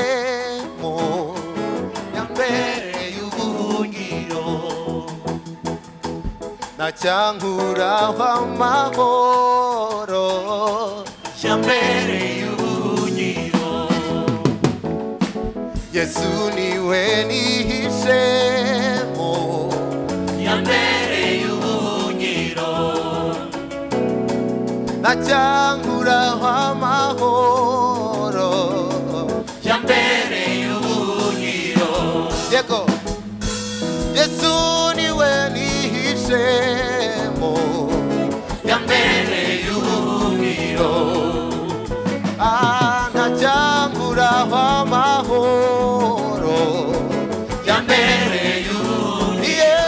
kusemo yambere y'ubuhungiro na cyangura w'amahoro yambere y'ubuhungiro yesu niwe nihishemo yambere y'ubuhungiro na cyangura w'amahoro yambere y'ubuhungiro yego yesu niwe nihishemo yambere y'ubuhungiro nta cyangura w'amahoro yambere y'ubuhungiro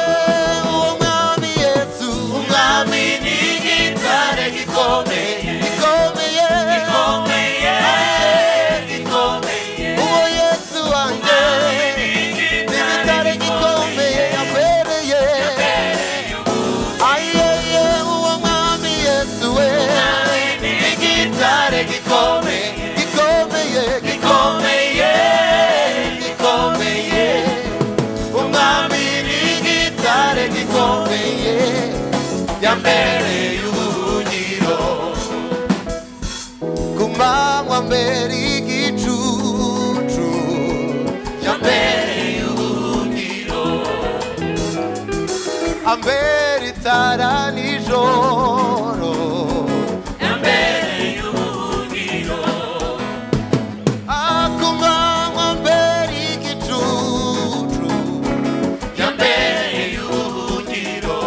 uwo mwami yesu umwami ni igitare gikomeye gikomeye gikomeye gikomeye uwo yesu wanjye igitare gikomeye yabereye ayeye uwo mwami yesu we igitare gikomeye gikomeye gikomeye gikomeye umwami n'igitare gikomeye yambere y'ubuhungiro ku manywa mbere y'igicucu yambere y'ubuhungiro ambere itara nijoro yambere y'ubuhungiro ku manywa mbere y'igicucu yambere y'ubuhungiro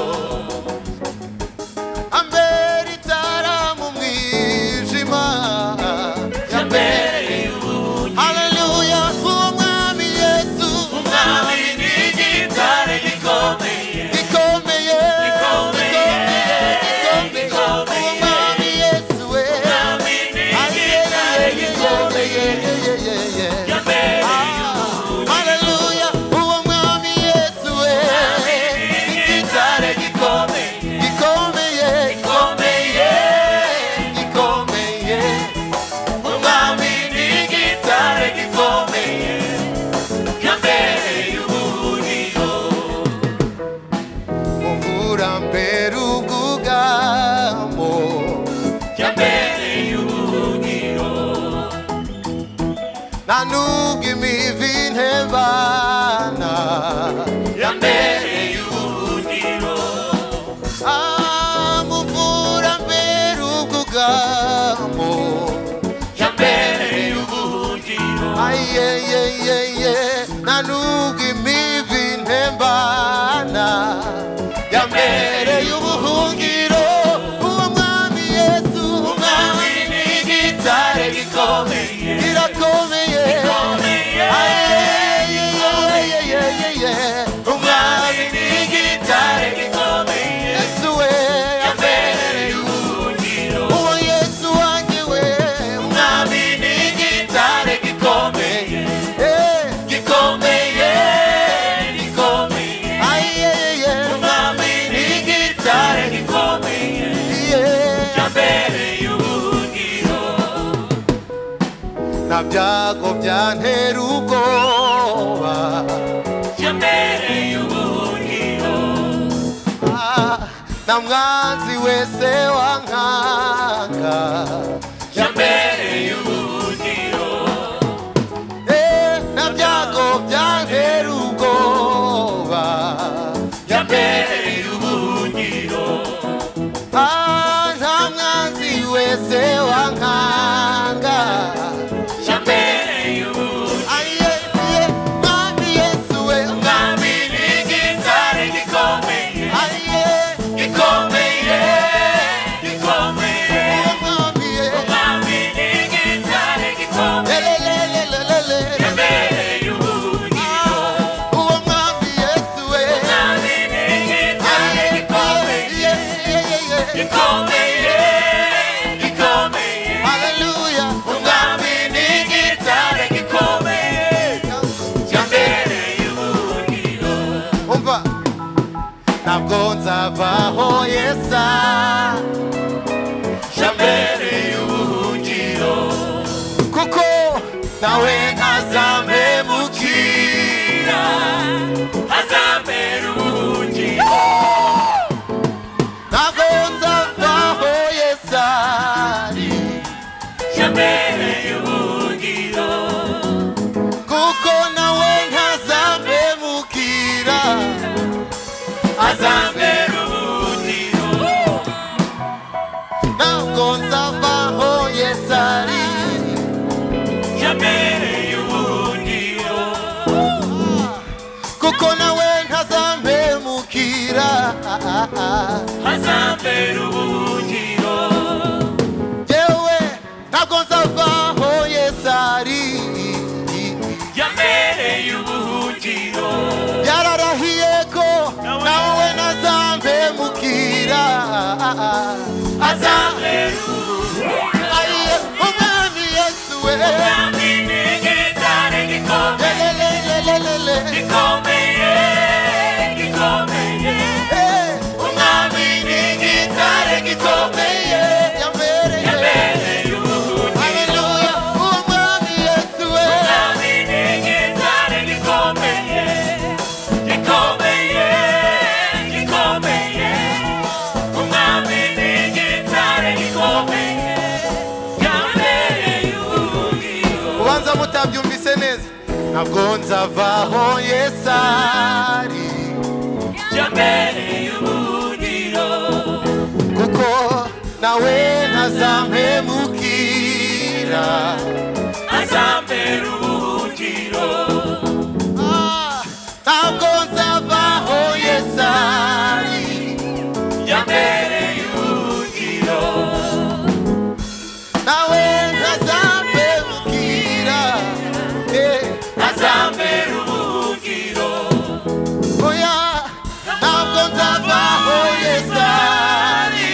ambere itara mu mwijima yambere haleluya umwami yesu umwami ni igitare gikomeye gikomeye gikomeye gikomeye umwami yesu we umwami ni igitare gikomeye yambere haleluya uwo mwami yesu we igitare gikomeye gikomeye gikomeye gikomeye umwami ni igitare gikomeye yambere y'uburiro mvura mbere ubwugamo yambere y'uburiro nta nubwo imivi ntebana yambere y'uburiro amuvura mbere ubwugamo yambere y'ubuhungiro ayeyeyeye nanuga imivi ntembana yambere y'ubuhungiro uwo mwami yesu umwami ni igitare gikomeye kirakomeye ayeyeyeyeyeye umwami ni igitare gikomeye yesu we yambere y'ubuhungiro uwo yesu wanjye we umwami ni igitare gikomeye gikomeye gikomeye ayeyeye umwami ni igitare gikomeye yambere y'ubuhungiro nta byago byantera ubwoba yambere y'ubuhungiro nta mwanzi wese wankanga yambere y'ubuhungiro nta byago byantera ubwoba yambere y'ubuhungiro nta mwanzi wese wankanga yambere y'ubuhungiro mwami yesu we mwami ni igitare gikomeye gikomeye gikomeye mwami yesu ntabwo nzavaho yesa jambere y'ubuhungiro kuko nawe ntazamemukira ntabwo nzavaho yesu ari kuko nawe ntazamemukira ntabwo nzavaho yesu ari kuko nawe ntazamemukira yewe ntabwo nzavaho yesu ari yararahiye ko nawe ntazamemukira ayiye umwami yesu we lelelelelele Hey, umwami ni igitare gikomeye yabereye Hallelujah. Umwami Yesu we. ubanza mutabyumvise neza ntabwo nzavaho yesu ari kuko nawe ntazampemukira Ah, ntabwo nzavaho yesu ari nawe ntazampemukira Eh, oya ntabwo nzavaho yesu ari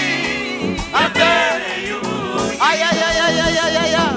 Ay, ay, ay, ay, ay, ay, ay, ay.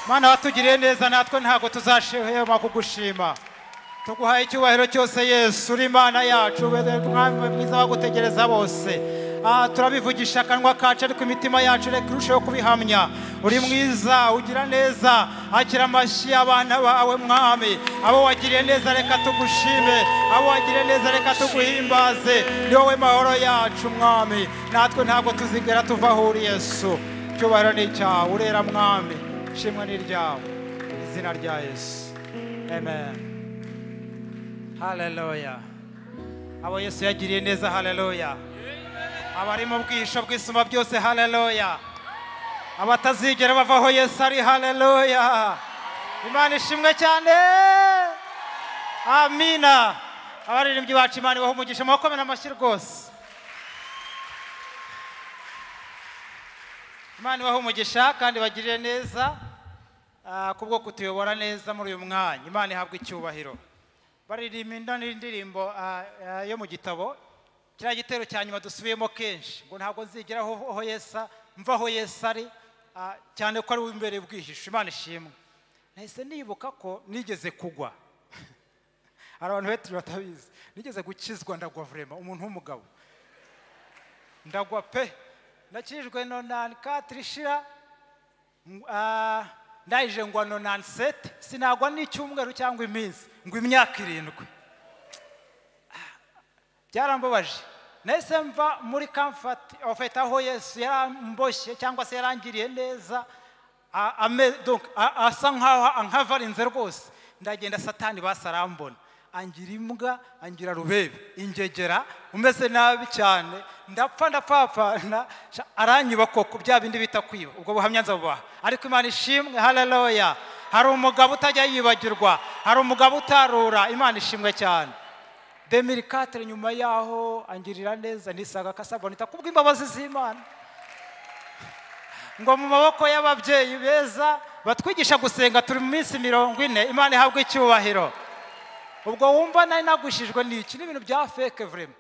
mana watugiriye neza natwe ntabwo tuzashema kugushima tuguhaye icyubahiro cyose yesu uri imana yacu ubere umwami mwiza wagutegereza bose Ah, turabivugisha akanwa kacu ariko imitima yacu reka irusheho kubihamya uri mwiza ugira neza akira amashyi y'abana bawe mwami abo wagiriye neza reka tugushime abo wagiriye neza reka tuguhimbaze ni wowe mahoro yacu mwami natwe ntabwo tuzigera tuva aho uri yesu icyubahiro ni icyawe urera mwami ishimwe ni iryawe mu izina rya yesu amen haleluya abo yesu yagiriye neza haleluya abari mu bwihisho bw'isuma byose haleluya abatazigera bava aho yesu ari haleluya imana ishimwe cyane amina abaririmbyi bacu imana ibaha umugisha mubakomera amashyi rwose imana ibaha umugisha kandi bagirire neza ah, kubwo kutuyobora neza muri uyu mwanya imana ihabwa icyubahiro baririmba ino ni indirimbo ah, ah, yo mu gitabo kiriya gitero cya nyuma dusubiyemo kenshi ngo ntabwo nzigera aho aho yesu mva aho yesu ari ah, cyane ko ari uw'imbere bwihisho imana ishimwe nahise nibuka ko nigeze kugwa hari abantu benshi batabizi nigeze gukizwa ndagwa vurema umuntu w'umugabo ndagwa pe nakijwe nonani katiri shira Ah, ndayije ngwa nonani seti sinagwa n'icyumweru cyangwa iminsi ngo imyaka irindwi byarambabaje nahise mva muri kamfati ofeti aho yesu yaramboshye cyangwa se yarangiriye neza a- ame- donc, a- asa nk'aho ankavarinze rwose ndagenda satani basarambona angira imbwa angira rubebe ingegera umeze nabi cyane ndapfa ndapfapfana sha- aranyiba koko bya bindi bita kwiba ubwo buhamya nzabubaha ariko imana ishimwe haleluya hari umugabo utajya yibagirwa hari umugabo utarura imana ishimwe cyane demiri katere nyuma yaho angirira neza nisanga kasabonita kubw'imbabazi z'imana ngo mu maboko y'ababyeyi beza batwigisha gusenga turi mu minsi mirongo ine imana ihabwa icyubahiro ubwo wumva nari nagushijwe n'iki n'ibintu bya feke vurema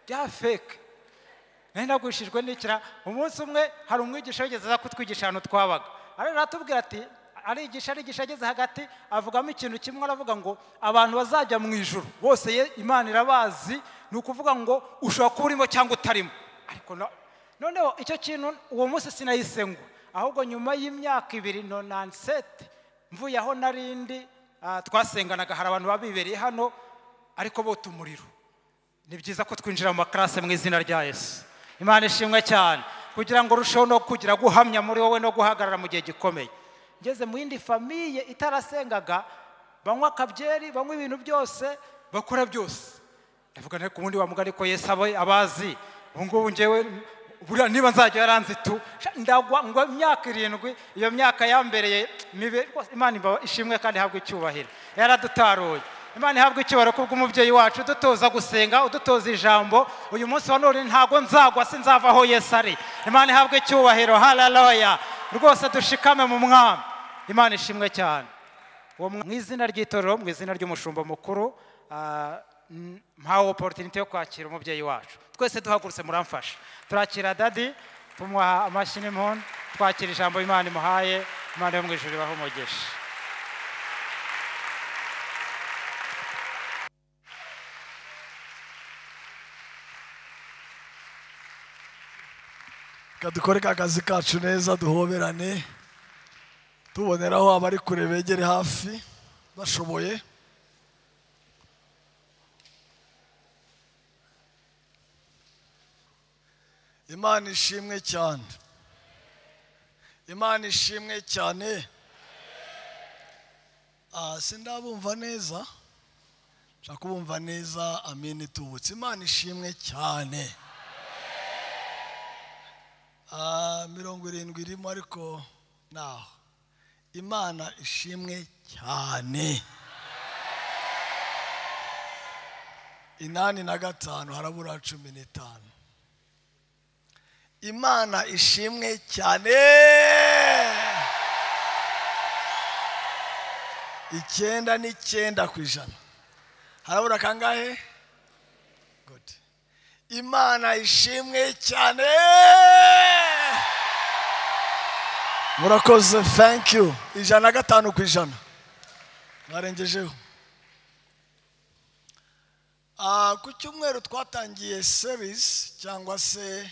bya feke nari nagushijwe n'ikira umunsi umwe hari umwigisha wigeze aza kutwigisha ahantu twabaga ariko aratubwira ati arigisha arigisha ageze hagati avugamo ikintu kimwe aravuga ngo abantu bazajya mu ijuru bose ye- imana irabazi ni ukuvuga ngo ushobora kuba urimo cyangwa utarimo ariko na- noneho icyo kintu uwo munsi sinayisengwa ahubwo nyuma y'imyaka ibiri nonansete mvuye aho narindi ah, twasenganaga hari abantu baba bibereye hano ariko bota umuriro ni byiza ko twinjira mu makarase mu izina rya yesu imana ishimwe cyane kugira ngo urusheho no kugira guhamya muri wowe no guhagarara mu gihe gikomeye ngeze mu yindi famiye itarasengaga banywa akabyeri banywa ibintu byose bakora byose ndavuga nari ku wundi wa mugari ko yesu aba abazi ubu ngubu ngewe buriya niba nzajya yaranze tu sha, ndagwa ngo imyaka irindwi iyo myaka yambereye mibi rwose imana iba ishimwe kandi ihabwa icyubahiro yaradutaruye imana ihabwa icyubahiro kubw'umubyeyi wacu udutoza gusenga udutoza ijambo uyu munsi wa none ntabwo nzagwa sinzava aho yesu ari imana ihabwa icyubahiro haleluya rwose dushikame mu mwami imana ishimwe cyane uwo mwa- mu izina ry'itorero mu izina ry'umushumba mukuru ah, n- mpawe oporutinite yo kwakira umubyeyi wacu twese duhagurutse muramfasha turakira dadi tumuha amashyi n'impundu twakira ijambo imana imuhaye imana yo mu ijuru ibahe umugisha kadukore ka kazi kacu neza duhoberane tuboneraho abari kure begere hafi bashoboye imana ishimwe cyane imana ishimwe cyane Ah, sindabumva neza nshaka kubumva neza amini tubutse imana ishimwe cyane Ah, mirongo irindwi irimo ariko naho imana ishimwe cyane inani na gatanu harabura cumi n'itanu imana ishimwe cyane icyenda n'icyenda ku ijana harabura kangahe gode imana ishimwe cyane murakoze thank you ijana na gatanu ku ijana mwarengejeho Ah, ku cyumweru twatangiye serisi cyangwa se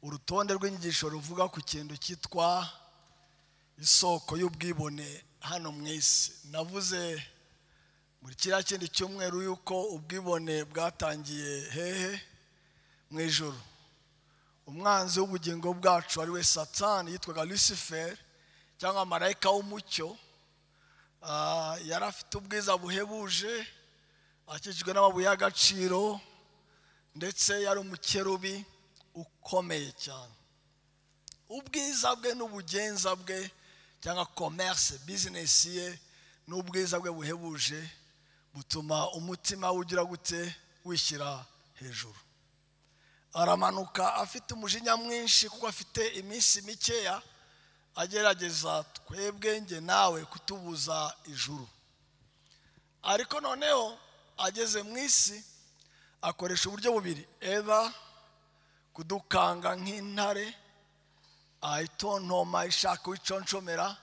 urutonde rw'inyigisho ruvuga ku kintu cyitwa isoko y'ubwibone hano mu isi navuze muri kiriya kindi cyumweru yuko ubwibone bwatangiye hehe mu ijoro umwanzi w'ubugingo bwacu ari we satani yitwaga lucifer cyangwa marayika w'umucyo Ah, yari afite ubwiza buhebuje akikijwe n'amabuye y'agaciro ndetse yari umukerubi ukomeye cyane ubwiza bwe n'ubugenza bwe cyangwa komerse bizinesi ye n'ubwiza bwe buhebuje butuma umutima ugira gute wishyira hejuru aramanuka afite umujinya mwinshi kuko afite iminsi mikeya agerageza twebwe nge nawe kutubuza ijuru ariko noneho ageze mu isi akoresha uburyo bubiri eba kudukanga nk'intare ayitontoma ishaka uwiconshomera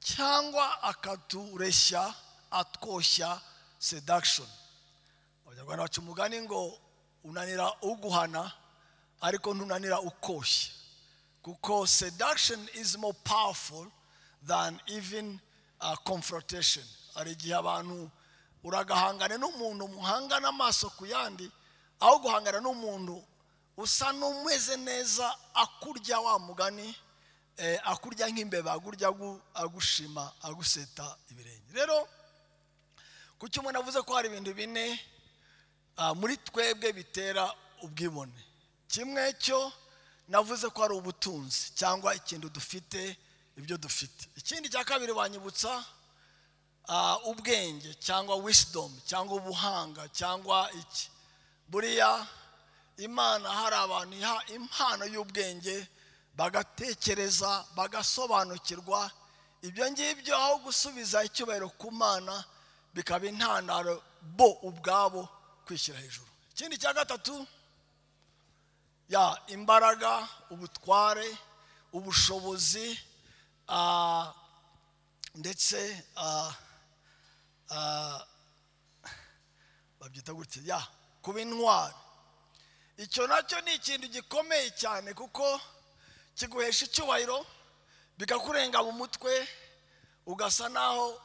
cyangwa akatureshya atwoshya sedakishoni abanyarwanda baca umugani ngo unanira uguhana ariko ntunanira ukoshya kuko seduction is more powerful than even uh, confrontation hari igihe abantu uragahangana n'umuntu muhangana amaso ku yandi aho guhangana n'umuntu usa n'umeze neza akurya wa mugani eh, akurya nk'imbeba agurya agu- agushima aguseta ibirenge rero ku cyuma navuze ko hari ibintu bine ah, muri twebwe bitera ubwibone kimwe cyo navuze ko ari ubutunzi cyangwa ikintu dufite ibyo dufite ikindi cya kabiri wanyibutsa ah, ubwenge cyangwa wisidomu cyangwa ubuhanga cyangwa iki buriya imana hari abantu iha impano y'ubwenge bagatekereza bagasobanukirwa ibyo ngibyo aho gusubiza icyubahiro ku mana bikaba intandaro bo ubwabo kwishyira hejuru ikindi cya gatatu ya imbaraga ubutware ubushobozi ah, ndetse ah, ah, babyita gutya ya kuba intwari icyo nacyo ni ikintu gikomeye cyane kuko kiguhesha icyubahiro bikakurenga mu mutwe ugasa naho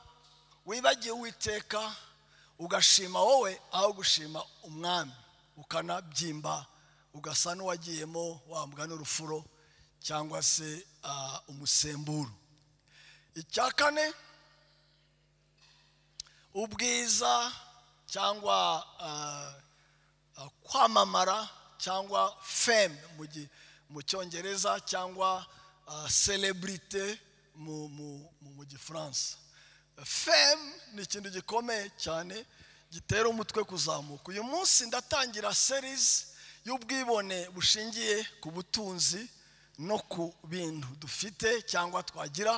wibagiwe uwiteka ugashima wowe aho gushima umwami ukanabyimba ugasa n'uwagiyemo wambwa n'urufuro cyangwa se ah, umusemburo icya kane ubwiza cyangwa ah, uh, kwamamara cyangwa fame mu gi- mu cyongereza cyangwa uh, celebrity mu mu- mu- mu gifaransa fame ni ikintu gikomeye cyane gitera umutwe kuzamuka uyu munsi ndatangira series y'ubwibone bushingiye ku butunzi no ku bintu dufite cyangwa twagira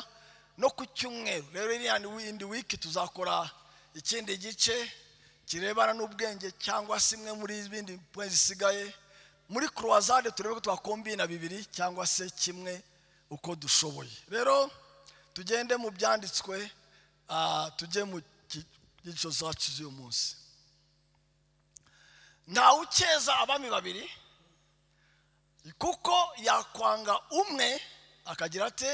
no ku cyumweru rero iriya ni windi wiki tuzakora ikindi gice kirebana n'ubwenge cyangwa se imwe muri ibindi poe zisigaye muri kurowazade turebe ko twakombina bibiri cyangwa se kimwe uko dushoboye rero tugende mu byanditswe ah, tujye mu ki- cyigisho zacu z'uyu munsi ntawe ukeza abami babiri kuko yakwanga umwe akagira ate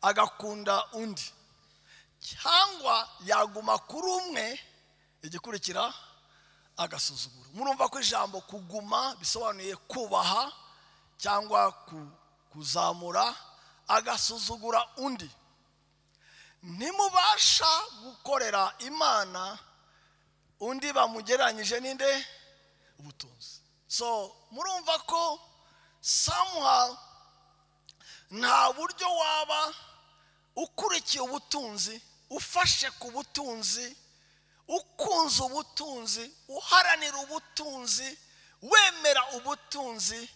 agakunda undi cyangwa yaguma kuri umwe igikurikira agasuzuguro murumva ko ijambo kuguma bisobanuye kubaha cyangwa ku- kuzamura agasuzugura undi ntimubasha gukorera imana undi bamugereranyije n'inde ubutunzi so murumva ko samuha nta buryo waba ukurikiye ubutunzi ufashe ku butunzi ukunze ubutunzi uharanira ubutunzi wemera ubutunzi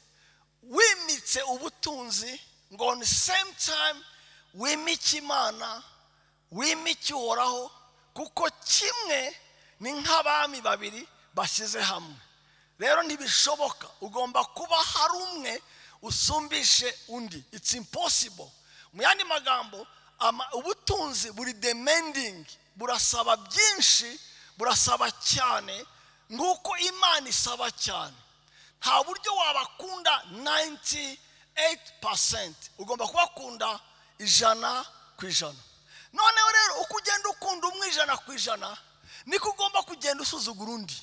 wimitse ubutunzi ngo on the same time wimike imana wimike uhoraho kuko kimwe ni nk'abami babiri bashyize hamwe rero ntibishoboka ugomba kuba hari umwe usumbishe undi it's impossible mu yandi magambo ama- ubutunzi buri demanding burasaba byinshi burasaba cyane nguko imana isaba cyane nta buryo wabakunda 98% ugomba kubakunda ijana ku ijana noneho rero uko ugenda ukunda umwe ijana ku ijana niko ugomba kugenda usuzugura undi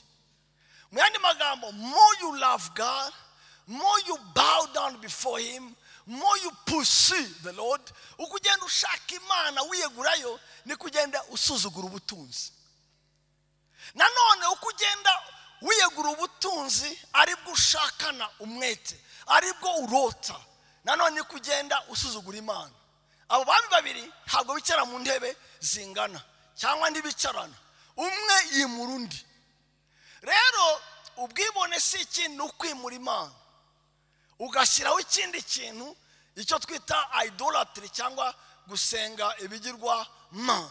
mu yandi magambo more you love god more you bow down before him more you pursue the lord uko ugenda ushaka imana wiyegurayo niko ugenda usuzugura ubutunzi nanone uko ugenda wiyegura ubutunzi aribwo ushakana umwete aribwo urota nanone niko ugenda usuzugura imana abo bami babiri ntabwo bicara mu ntebe zingana cyangwa ntibicarana umwe yimura undi rero ubwibone si ikindi ni ukwimura imana ugashyiraho ikindi kintu icyo twita idolatry cyangwa gusenga ibigirwa mana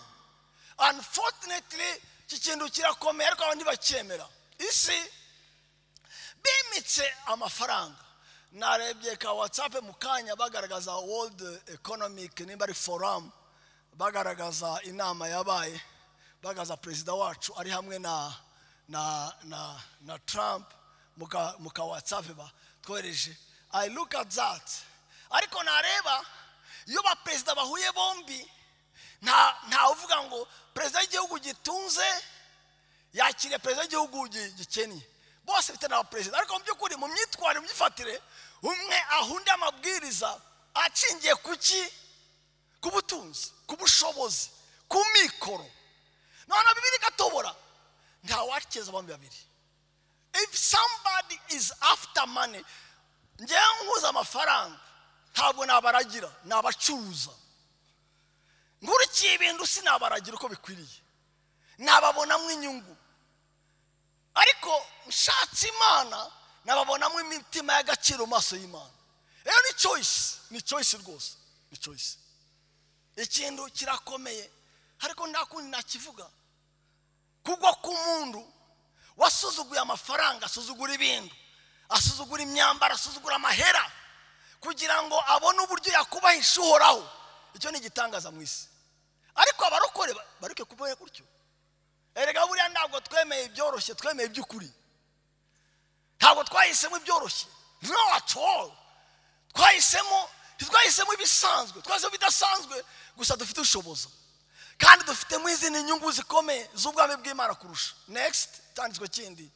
unfortunately iki kintu kirakomeye ariko abantu ntibacyemera isi bimitse amafaranga narebye ka watsapu mu kanya bagaragaza world economic nimba ari forum bagaragaza inama yabaye bagaragaza perezida wacu ari hamwe na na na na trump muka muka watsapu batwohereje i look at that ariko nareba iyo baperezida bahuye bombi nta nta uvuga ngo perezida w'igihugu gitunze yakiriye perezida w'igihugu gi- gikennye bose bafite na perezida ariko mu by'ukuri mu myitwarire mu myifatire umwe ahunda amabwiriza acingiye ku ki ku butunzi ku bushobozi ku mikoro noneho bibiri igatobora ntawakeza abantu babiri if somebody is after money ngewe nkuza amafaranga ntabwo nabaragira nabacuruza nkurikiye ibintu sinabaragira uko bikwiriye nababonamo inyungu ariko nshatse imana nababonamo imitima y'agaciro mu maso y'imana rero ni choice ni choice rwose ni choice ikintu kirakomeye ariko nta kundi nakivuga kugwa k'umuntu wasuzuguye amafaranga asuzugura ibintu asuzugura imyambaro asuzugura amahera kugira ngo abone uburyo yakubahisha uhoraho icyo ni igitangaza mu isi ariko abarokore ba- bareke kubaho gutyo erega buriya ntabwo twemeye ibyoroshye twemeye iby'ukuri ntabwo twahisemo ibyoroshye no at all twahisemo ntitwahisemo ibisanzwe twahisemo ibidasanzwe gusa dufite ubushobozi kandi dufitemo izindi nyungu zikomeye z'ubwami bw'imana kurusha next cyanditswe kindi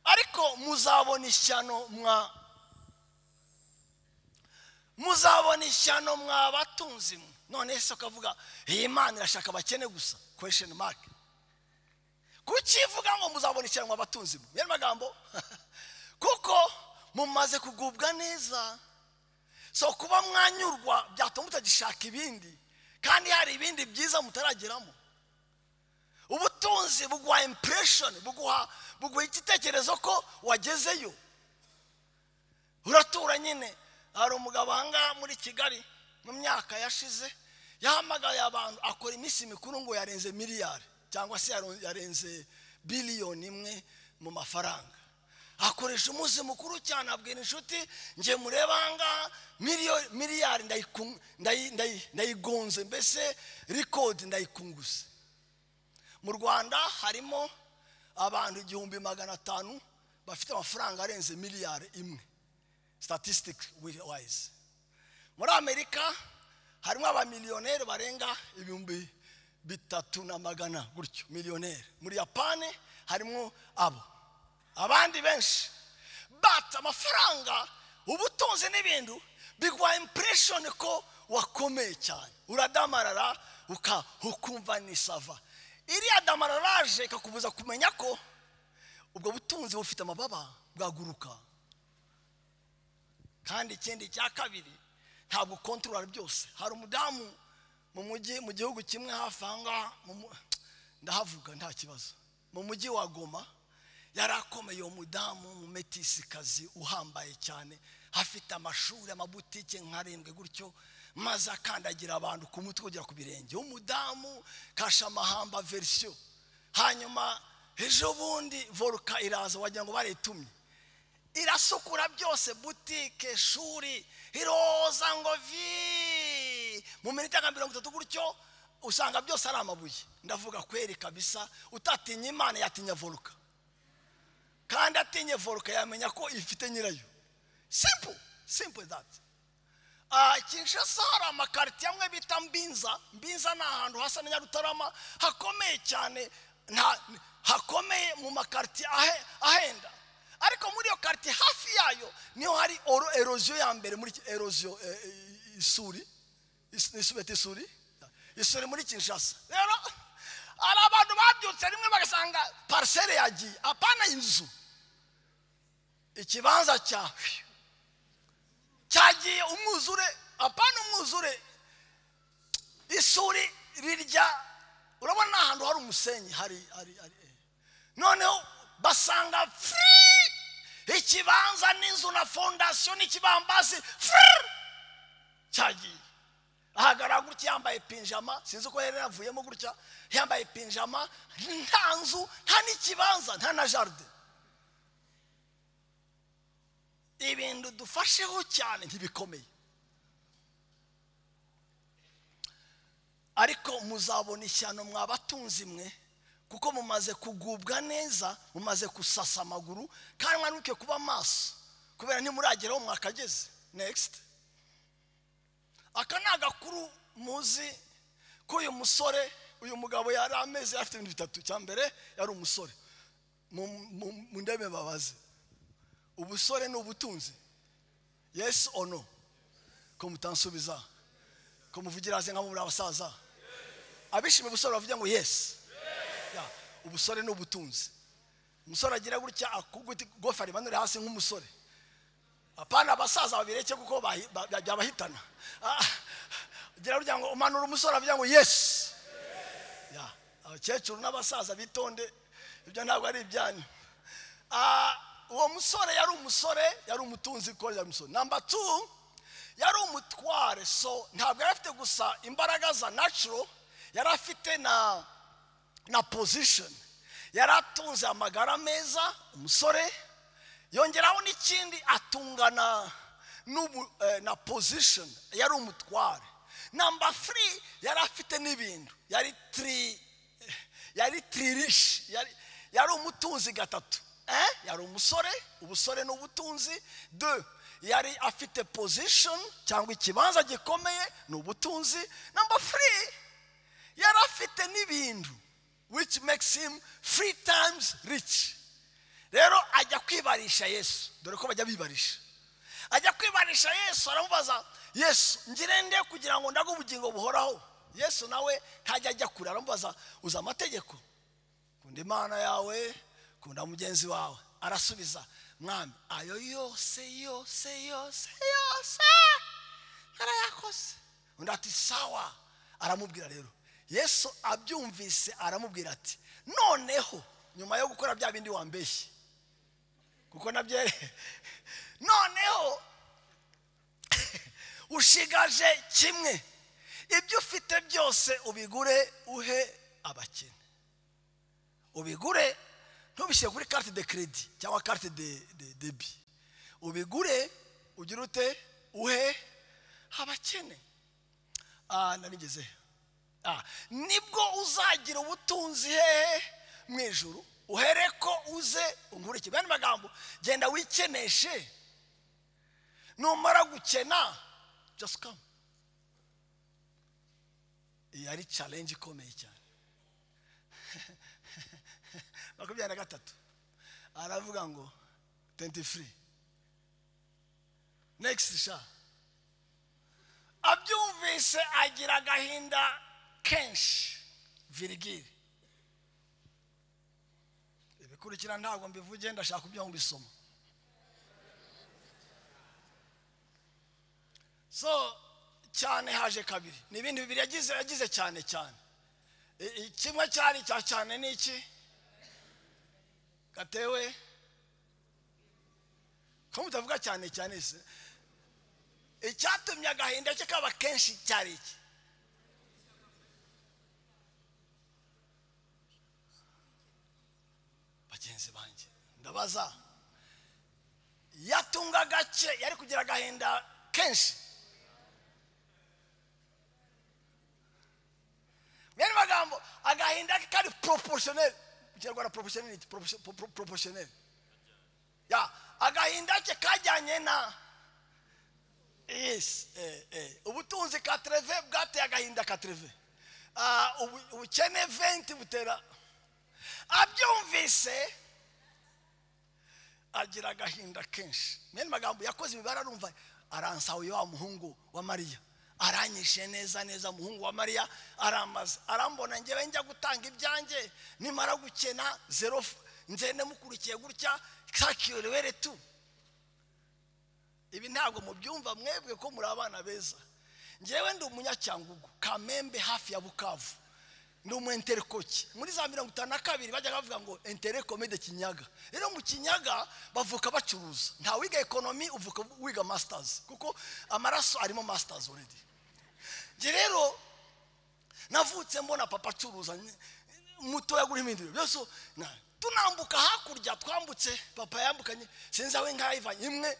ariko muzabona ishyano mwa muzabona ishyano mwa batunzi mwe none se ukavuga iyi mana irashaka abakene gusa question mark kuki ivuga ngo muzabona ishyano mwa batunzi mwe yari magambo kuko mumaze kugubwa neza so kuba mwanyurwa byatuma mutagishaka ibindi kandi hari ibindi byiza mutarageramo ubutunzi buguha impression buguha buguha igitekerezo ko wagezeyo uratura nyine hari umugabo ahangaha muri kigali mu myaka yashize yahamagaye abantu akora iminsi mikuru ngo yarenze miliyari cyangwa se yaro- yarenze biliyoni imwe mu mafaranga akoresha umunsi mukuru cyane abwira inshuti njye mureba ahangaha miliyo- miliyari ndayiku- ndayi- ndayi- ndayigonze mbese rikodi ndayikunguse mu rwanda harimo abantu igihumbi magana atanu bafite amafaranga arenze miliyari imwe statistic wise muri amerika harimo abamiliyoneri barenga ibihumbi bitatu na magana gutyo miliyoneri muri yapani harimo abo abandi benshi but amafaranga ubutunzi n'ibintu biguha impression ko wakomeye cyane uradamarara uka ukumva nisava iriya damararaje ikakubuza kumenya ko ubwo butunzi bufite amababa bwaguruka kandi ikindi cya kabiri ntabwo kontorora byose hari umudamu mu mujyi mu gihugu kimwe hafi aha ngaha mu mu- ndahavuga nta kibazo mu mujyi wa goma yari akomeye uwo mudamu umumetisikazi uhambaye cyane afite amashuri amabutike nkarindwi gutyo maze akandagira abantu ku mutwe kugera ku birenge umudamu kasha amahamba verisiyo hanyuma ejo bundi voruka iraza wagira ngo baritumye irasukura byose butike ishuri iroza ngo vi mu minota nka mirongo itatu gutyo usanga byose ari amabuye ndavuga kweri kabisa utatinya imana yatinya voruka kandi atinye voruka yamenya ko ifite nyirayo simple simple that Ah, kinshasa hari amakariti amwe bita mbinza mbinza ni ahantu hasa na nyarutarama hakomeye cyane nta hakomeye mu makariti ahe- ahenda ariko muri iyo kariti hafi yayo niho hari oro eroziyo ya mbere muri ki- eroziyo eh, eh, isuri Is- isubeti isuri isuri muri kinshasa rero hari abantu babyutse rimwe bagasanga parisere yagiye apana inzu ikibanza cyawe cyagiye umwuzure apana umwuzure isuri rirya urabona ni ahantu hari umusenyi hari hari hari eh. noneho basanga furi ikibanza n'inzu na fondasiyo n'ikibambasi furi cyagiye ahagarara gutya yambaye pinjama sinzi uko yari yavuyemo gutya yambaye pinjama nta nzu nta n'ikibanza nta na jaride ibintu dufasheho cyane ntibikomeye ariko muzabona ishyano mwabatunzi mwe kuko mumaze kugubwa neza mumaze gusasa amaguru kandi mwanuke kuba maso kubera ntimurageraho mwakageze next aka ni agakuru muzi ko uyu musore uyu mugabo yari amezi afite ibintu bitatu cya mbere yari umusore Mu- mu- mu ndebe babaze ubusore ni ubutunzi yes or no ko mutansubiza ko muvugira hasi nka muri abasaza abishimiye ubusore bavuga ngo yes Yeah, ubusore ni ubutunzi umusore agira gutya akuguti gofa rimanure hasi nk'umusore apana abasaza babireke kuko bahi- ba- ba- byabahitana Ah, ugira gutya ngo umanura umusore avuga ngo yes Yeah, abakecuru n'abasaza bitonde ibyo ntabwo ari ibyanyu Ah, uwo musore yari umusore yari umutunzi ko yari umusore namba tu yari umutware so ntabwo yari afite gusa imbaraga za natural yari afite na na position yari atunze amagara meza umusore yongeraho n'ikindi atungana n'ubu eh, na position yari umutware namba three yari afite n'ibintu yari tiri yari tirishi yari yari umutunzi gatatu eh? yari umusore ubusore ni ubutunzi de yari afite position cyangwa ikibanza gikomeye ni ubutunzi namba three yari afite n'ibintu which makes him three times rich rero ajya kwibarisha yesu dore ko bajya bibarisha ajya kwibarisha yesu aramubaza yesu ngire nde kugira ngo ndage ubugingo buhoraho yesu nawe ntajya ajya kure aramubaza uzi amategeko kunda imana yawe kunda mugenzi wawe arasubiza mwami ayo yose yose yose yose narayakoze undi ati sawa aramubwira rero yesu abyumvise aramubwira ati noneho nyuma yo gukora bya bindi wambeshye kuko nabyo noneho ushigaje kimwe ibyo ufite byose ubigure uhe abakene ubigure ntubishyire kuri carte de crédit cyangwa carte de de debi ubigure ugira ute uhe abakene ah narigeze ah nibwo uzagira ubutunzi hehe mu ijuru uhere ko uze unkurikire bene magambo genda wikeneshe numara gukena just come iyi ari challenge ikomeye cyane makumyabiri na gatatu aravuga ngo tenti furi next sha abyumvise agira agahinda kenshi virigiri ibikurikira ntabwo mbivuge ndashaka ibyo mbisoma so cyane haje kabiri ni ibintu bibiri yagize yagize cyane cyane I- i- kimwe cyari icya cyane ni iki gatewe ko mutavuga cyane cyane se icyatumye agahinda ke kaba kenshi cyari iki bagenzi banjye ndabaza yatunga agace yari kugira agahinda kenshi mwene magambo agahinda ke kari poroporosiyoneri mu kinyarwanda poroporosiyoneri ni iki? Proportion- pro- pro- poroporosiyoneri ya agahinda ke kajyanye na yes eh, eh. ubutunzi katereve bwateye agahinda katereve Ah, ubu- ubukene venti butera abyumvise agira agahinda kenshi mwene magambo yakoze imibare arumva aransawuye wa muhungu wa mariya aranyishe neza neza umuhungu wa mariya aramaze arambona ngewe njya gutanga ibyanjye nimara gukena zero f- ngende mukurikiye gutya kakiyoriwere tu ibi ntabwo mubyumva mwebwe ko muri abana beza ngewe ndi umunyacyangugu kamembe hafi ya bukavu ni umu enterekoki muri za mirongo itanu na kabiri bajyaga bavuga ngo enterekomede kinyaga rero mu kinyaga bavuka bacuruza nta wiga ekonomi uvuka wiga masitazi kuko amaraso arimo masitazi oredi njye rero navutse mbona papa acuruza ni- mutoya gurimo ibindi bintu byose na- tunambuka hakurya twambutse papa yambukanye sinzi aho inka yayivanye imwe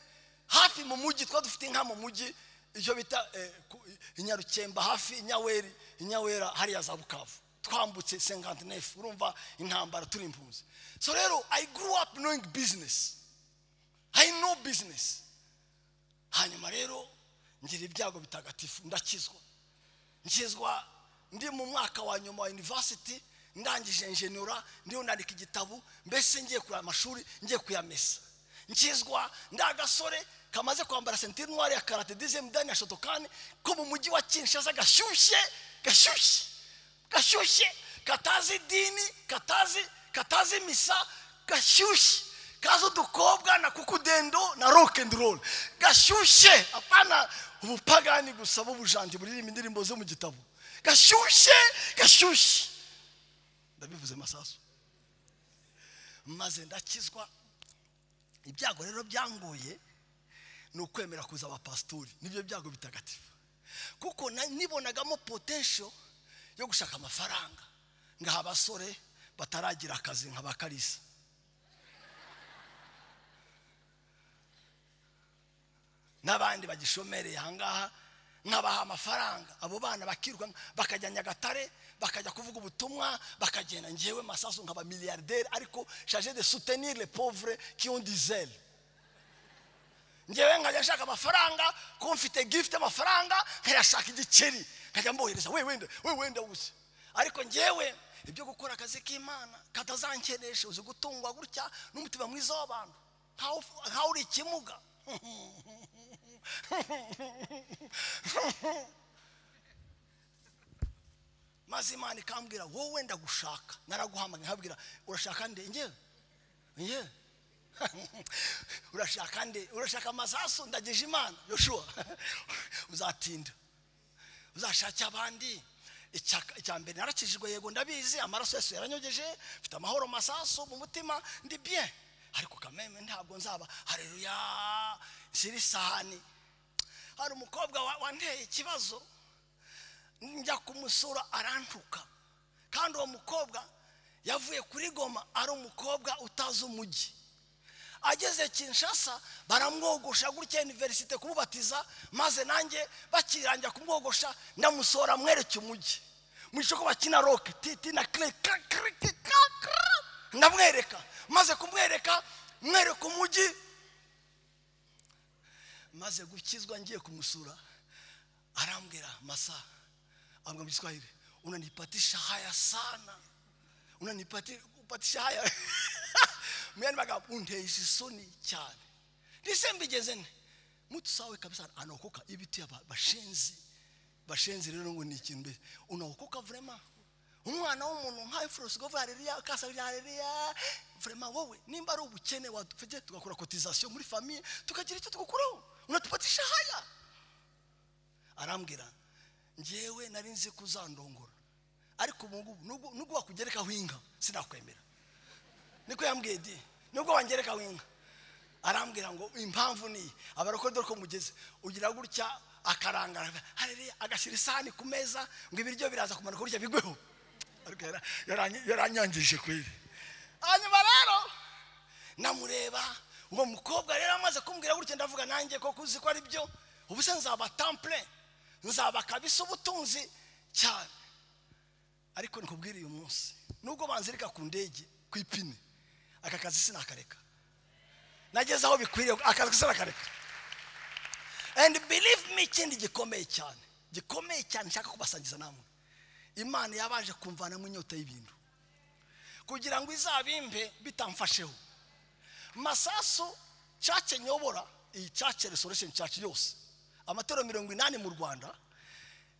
hafi mu mujyi twari dufite inka mu mujyi icyo bita eh, ku- inyarukemba hafi inyaweri inyawera hariya za bukavu twambutse sengante nefu urumva intambara turi impunzi so rero i grew up knowing business i know business hanyuma rero ngira ibyago bitagatifu ndakizwa nkizwa ndi mu mwaka wa nyuma wa university ndangije njenura ndiho nandika igitabo mbese ngiye kureba amashuri ngiye kuyamesa nkizwa ndi agasore kamaze kwambara sentire nwari ya karate dizemu dani ya shotokani ko mu mujyi wa kinshasa gashyushye gashyushye gashyushye katazi idini katazi katazi misa gashyushye kazi udukobwa na kukudendo na rock and roll gashyushye apana ubupagani gusa b'ubujandi buririmba indirimbo zo mu gitabo gashyushye gashyushye ndabivuze masasu maze ndakizwa ibyago rero byanguye ni ukwemera kuza abapasitori nibyo byago bitagatifu kuko na- nibonagamo potensho yo gushaka amafaranga ngaha abasore bataragira akazi nka ba karisa n'abandi bagishomereye ahangaha nkabaha amafaranga abo bana bakiruka bakajya nyagatare bakajya kuvuga ubutumwa bakagenda ngewe masasu nkaba miliyarderi ariko shaje de soutenir le pauvre qui ont du zèle ngewe nkajya nshaka amafaranga ko mfite gift amafaranga nkayashaka igiceri nkajya mbohereza we wenda we wenda gusa ariko ngewe ibyo gukora akazi k'imana katazankenesha uzi gutungwa gutya n'umutima mwiza w'abantu ntawe ntawe uri ikimuga maze imana ikambwira wowe wenda gushaka naraguhamagaye nkabwira urashaka nde ngewe ngewe urashaka nde urashaka amasasu ndagije imana yoshua uzatinda uzashake abandi Icya- icya mbere narakijijwe yego ndabizi amaraso yesu yaranyogeje mfite amahoro masasu mu mutima ndi bien ariko kameme ntabwo nzaba hareruya siri sahani hari umukobwa wa- wanteye ikibazo njya kumusura arantuka kandi uwo mukobwa yavuye kuri goma ari umukobwa utazi umujyi ageze kinshasa baramwogosha gutya iniverisite kumubatiza maze nanjye bakirangira kumwogosha ndamusora mwereke umujyi mu gice ko bakina roke titi na kire kra- kra- kra- kra- kra. ndamwereka maze kumwereka mwereka umujyi maze gukizwa ngiye kumusura arambwira masa ambwira mu giswahili unanipatisha haya sana unanipatisha haya mwene magambo unteje isoni cyane ndise mbigeze nte mutusawe kabisa anaokoka ibiti aba bashenzi bashenzi rero ngo ni ikintu mbese unaokoka vrema umwana w'umuntu nka eforosi ngo haleluya kasa haleluya vrema wowe nimba ari ubukene wadufite tugakora kotizasiyo muri famiye tukagira icyo tugukuraho unatupatisha haya arambwira ngewe nari nzi ko uzandongora ariko ubu ngubu nubwo- nubwo wakugerekaho inka sinakwemera niko yambwiye di nubwo wangerekaho inka arambwira ngo impamvu ni iyi abarokore dore ko mugeze ugira gutya akarangara hareruya agashyira isahani ku meza ngo ibiryo biraza kumanuka gutya bigweho ariko yara- yaranyi- yaranyangije kweri hanyuma rero namureba uwo mukobwa rero amaze kumbwira gutya ndavuga nanjye koko uzi ko ari byo ubu se nzaba tampure nzaba kabisa ubutunzi cyane ariko nikubwira uyu munsi nubwo banzirika ku ndege ku ipine aka kazi sinakareka nageze aho bikwiriye akazi sinakareka and believe me ikindi gikomeye cyane gikomeye cyane nshaka kubasangiza namwe imana yabaje kumvanamo inyota y'ibintu kugira ngo izabimbe bitamfasheho masasu cace nyobora iyi cace resurrection church yose amatorero mirongo inani mu rwanda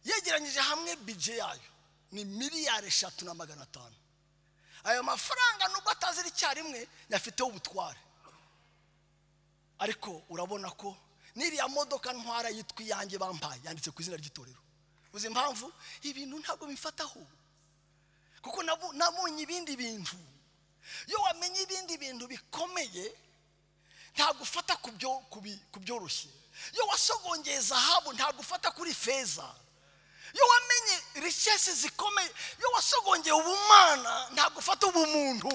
yegeranyije hamwe bije yayo ni miliyari eshatu na magana atanu ayo mafaranga nubwo atazira icyarimwe yafiteho ubutware ariko urabona ko n'iriya modoka ntwara yitwa iyanjye bampaye yanditse ku izina ry'itorero uzi impamvu ibintu ntabwo bimfataho kuko nabu- nabonye ibindi bintu iyo wamenye ibindi bintu bikomeye ntabwo ufata ku byo- ku bi- ku byoroshye iyo wasogongeye zahabu ntabwo ufata kuri feza iyo wamenye rishesi zikomeye iyo wasogongeye ubumana ntabwo ufata ubumuntu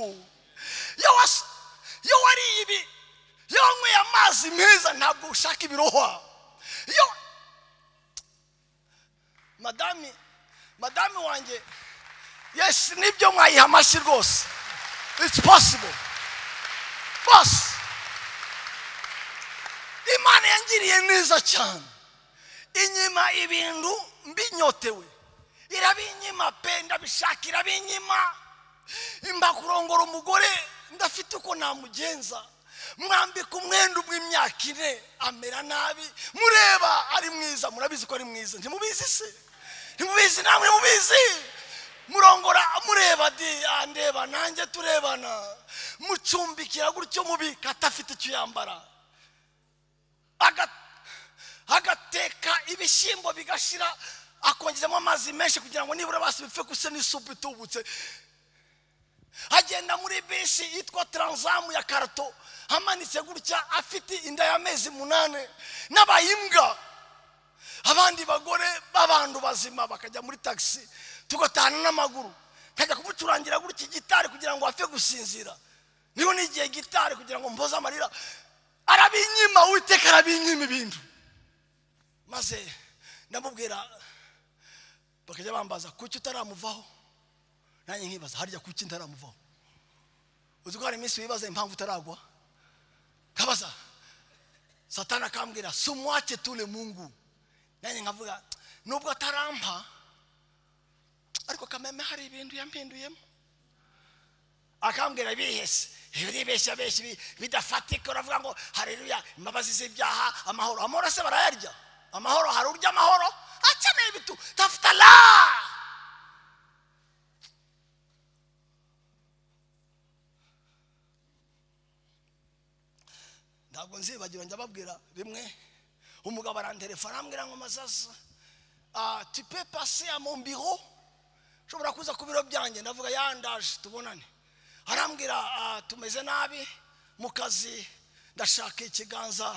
iyo was- iyo wariye ibi iyo wanyweye amazi meza ntabwo ushaka ibirohwa iyo madami madami wanjye yesi nibyo mwayiha amashyi rwose it's possible bose imana yangiriye neza cyane inyima ibintu mbinyotewe irabinyima pe ndabishaka irabinyima imba kurongora umugore ndafite uko namugenza mwambika umwenda w'imyaka ine amera nabi mureba ari mwiza murabizi ko ari mwiza ntimubizi se ntimubizi namwe mubizi murongora mureba di andeba nanjye turebana mucumbikira gutyo mubika atafite icyo yambara Aga- agateka ibishyimbo bigashira akongezamo amazi menshi kugira ngo nibura basi bipfe gusa n'isupu itubutse agenda muri bisi yitwa taranzamu ya karato amanitse gutya afite inda y'amezi munani n'abaye imbwa abandi bagore b'abantu bazima bakajya muri tagisi tugatahana n'amaguru nkajya kumucurangira gutya gitari kugira ngo apfe gusinzira niho n'igihe gitari kugira ngo mpoze amarira arabinyima uwiteka arabinyima ibintu maze ndamubwira bakajya bambaza kuki utaramuvaho nanjye nkibaza harya kuki ntaramuvaho uzi ko hari iminsi wibaza impamvu utaragwa kabaza satani akambwira sumwache tule mungu nanjye nkavuga nubwo atarampa ariko kameme hari ibintu yampinduyemo akambwira bihese iyo uribeshya benshi bi- bidafatika uravuga ngo hareruya imbabazi z'ibyaha amahoro amahoro se barayarya amahoro hari urya amahoro akeneye bitu tafuta la ntabwo nzibagira njya babwira rimwe umugabo aranterefona arambwira ngo mazaza ah, tu peux passer à mon bureau ushobora kuza ku biro byanjye ndavuga yandaje tubonane arambwira ah, tumeze nabi mu kazi ndashaka ikiganza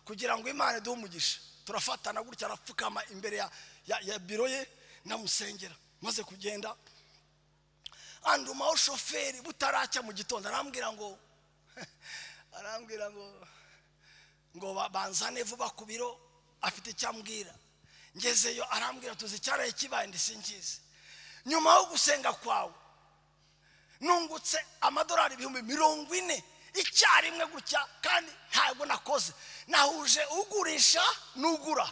kugira ngo imana iduhe umugisha turafatana gutya arapfukama imbere ya, ya, ya biro ye ndamusengera maze kugenda andumaho shoferi butaracya mu gitondo arambwira ngo arambwira ngo ngo ba- banzane vuba ku biro afite icyo ambwira ngezeyo arambwira tuzi icyaraye kibaye ndisingize nyuma yo gusenga kwawe nungutse amadolari ibihumbi mirongo ine icyarimwe gutya kandi ntabwo nakoze nahuje ugurisha n'ugura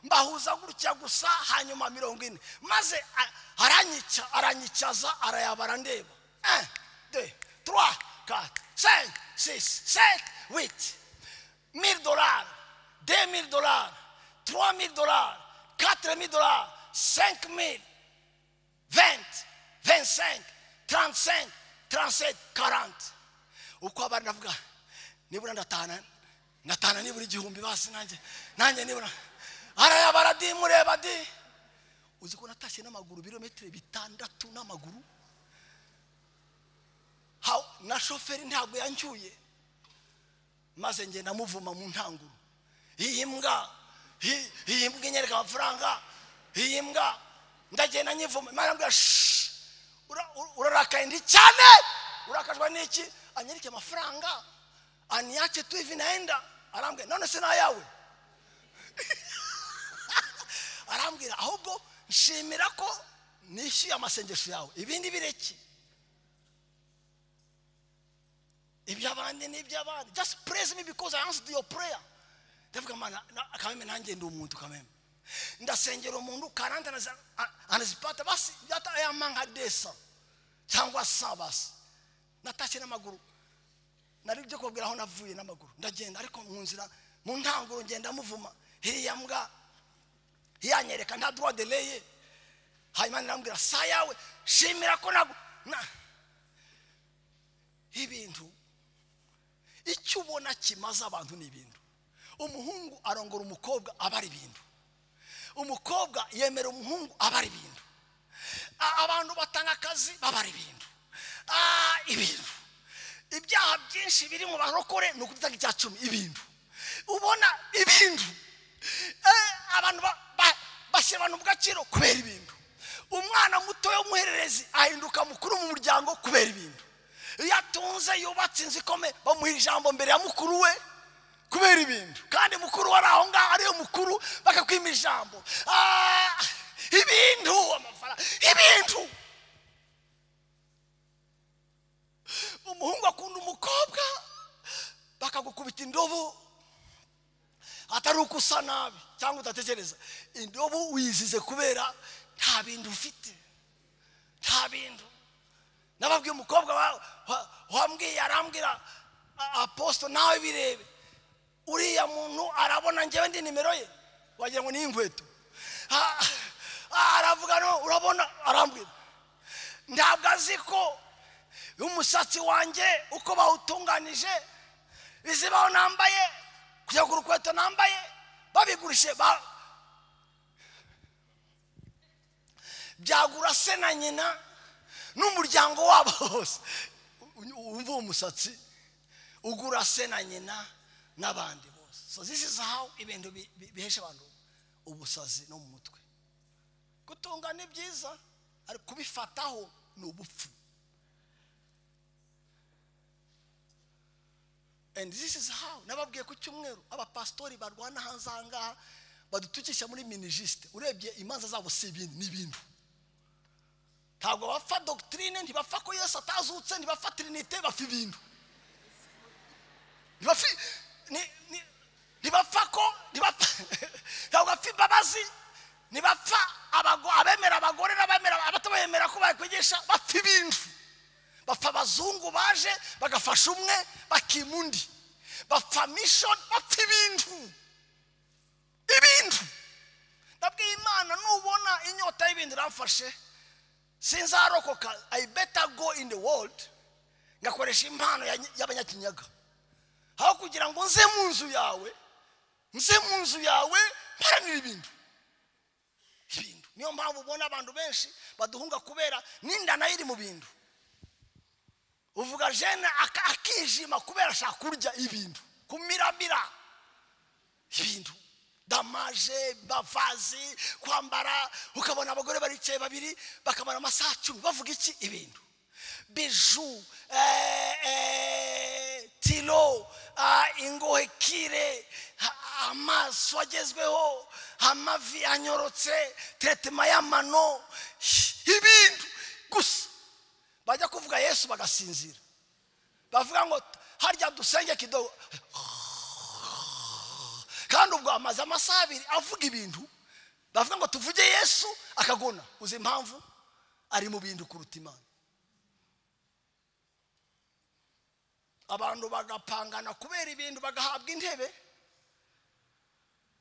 mbahuza gutya gusa hanyuma mirongo ine maze a- aranyica aranyicaza arayabara ndeba 1 2 3 4 5 6 7 8 1000 dollars, 2000 dollars, 3000 dollars, 4000 dollars, 5000, 20, 25, 35, 37, 40. Uko abari ndavuga nibura ndatahana ndatahana nibura igihumbi basi nanjye nanjye nibura arayabara di mureba di uzi ko natashye n'amaguru birometero bitandatu n'amaguru Ha- na shoferi ntabwo yancyuye maze ngenda muvuma mu ntanguro iyi mbwa iyi- iyi mbwa inyereka amafaranga iyi mbwa ndagenda nyivuma imana mbwa urarakaye ndi cyane urakajwe n'iki anyereke amafaranga aniache tu hivi naenda arambwira none se nayawe arambwira ahubwo nshimira ko nishyuye amasengesho yawe ibindi bireke iby'abandi n'iby'abandi just praise me because I answered your prayer ndavuga mana na- kameme nanjye ndi umuntu kameme ndasengera umuntu karandi anazi- a- anazipata basi yata yamanga desa cyangwa sa basi natashye n'amaguru nari byo kubabwira aho navuye n'amaguru ndagenda ariko mu nzira mu ntanguro ngenda muvuma hiriya mbwa yanyereka nta droit de leye hanyuma nirambwira saa yawe shimira ko nagu na ibintu icyo ubona kimaze abantu ni ibintu umuhungu arongora umukobwa aba ari ibintu umukobwa yemera umuhungu aba ari ibintu A- abantu batanga akazi baba ari ibintu Ah, ibintu ibyaha byinshi biri mu barokore ni ukutanga icya cumi ibintu ubona ibintu Eh, abantu ba- ba- bashyira abantu mu gaciro kubera ibintu umwana muto w'umuhererezi ahinduka mukuru mu muryango kubera ibintu iyo atunze yubatse inzu ikomeye bamuha ijambo mbere ya mukuru we kubera ibintu kandi mukuru wari aho ngaho ariyo mukuru bakakwima ijambo Ah, ibintu amafaranga ibintu umuhungu akunda umukobwa bakagukubita indobo atari uko usa nabi cyangwa udatekereza indobo wizize kubera nta bintu ufite nta bintu nababwiye umukobwa wa- wa- wambwiye arambwira "A- aposito nawe birebe uriya muntu arabona njyewe ndi nimero ye wagira ngo ni inkweto Ah, ah, aravuga no urabona arambwira ntabwo azi ko umusatsi wanjye uko bawutunganije izibaho nambaye kujya ku rukweto nambaye babigurishe ba byagura se na nyina n'umuryango wabo hose U- wumva uwo musatsi ugura se na nyina n'abandi bose so this is how ibintu bi- bi- bihesha abantu ubusazi no mu mutwe gutunga ni byiza ariko kubifataho ni ubupfu and this is how nababwiye ku cyumweru abapasitori barwana hanze aha ngaha badutukisha muri minijisite urebye imanza zabo si ibindi ni ibintu ntabwo bapfa dogitirine ntibapfa ko yesu atazutse ntibapfa tirinite bapfa ibintu ntibapfa ni- ni- ntibapfa ko ntibapfa ntabwo bapfa imbabazi ntibapfa abago- abemera abagore n'abemera abatabemera ko bakwigisha bapfa ibintu bapfa abazungu baje bagafasha umwe bakima undi bapfa mission bapfa ibintu ibintu nabwiye imana nubona inyota y'ibintu irafashe sinzarokoka i better go in the world ngakoresha impano ya- y'abanyakinyaga aho kugira ngo nze mu nzu yawe nze mu nzu yawe mparanira ibintu ibintu niyo mpamvu ubona abantu benshi baduhunga kubera n'inda nayo iri mu bintu uvuga jene aka- akijima kubera ashaka kurya ibintu kumiramira ibintu damaje bavazi kwambara ukabona abagore baricaye babiri bakamara amasaha cumi bavuga iki ibintu biju eh, eh, tilo ah, ingohe kire ha- amaso agezweho amavi anyorotse teretema y'amano ibintu gusa bajya kuvuga yesu bagasinzira bavuga ngo harya dusenge kidogo kandi ubwo amaze amasaha abiri avuga ibintu bavuga ngo tuvuge yesu akagona uzi impamvu ari mu bintu kuruta imana abantu bagapangana kubera ibintu bagahabwa intebe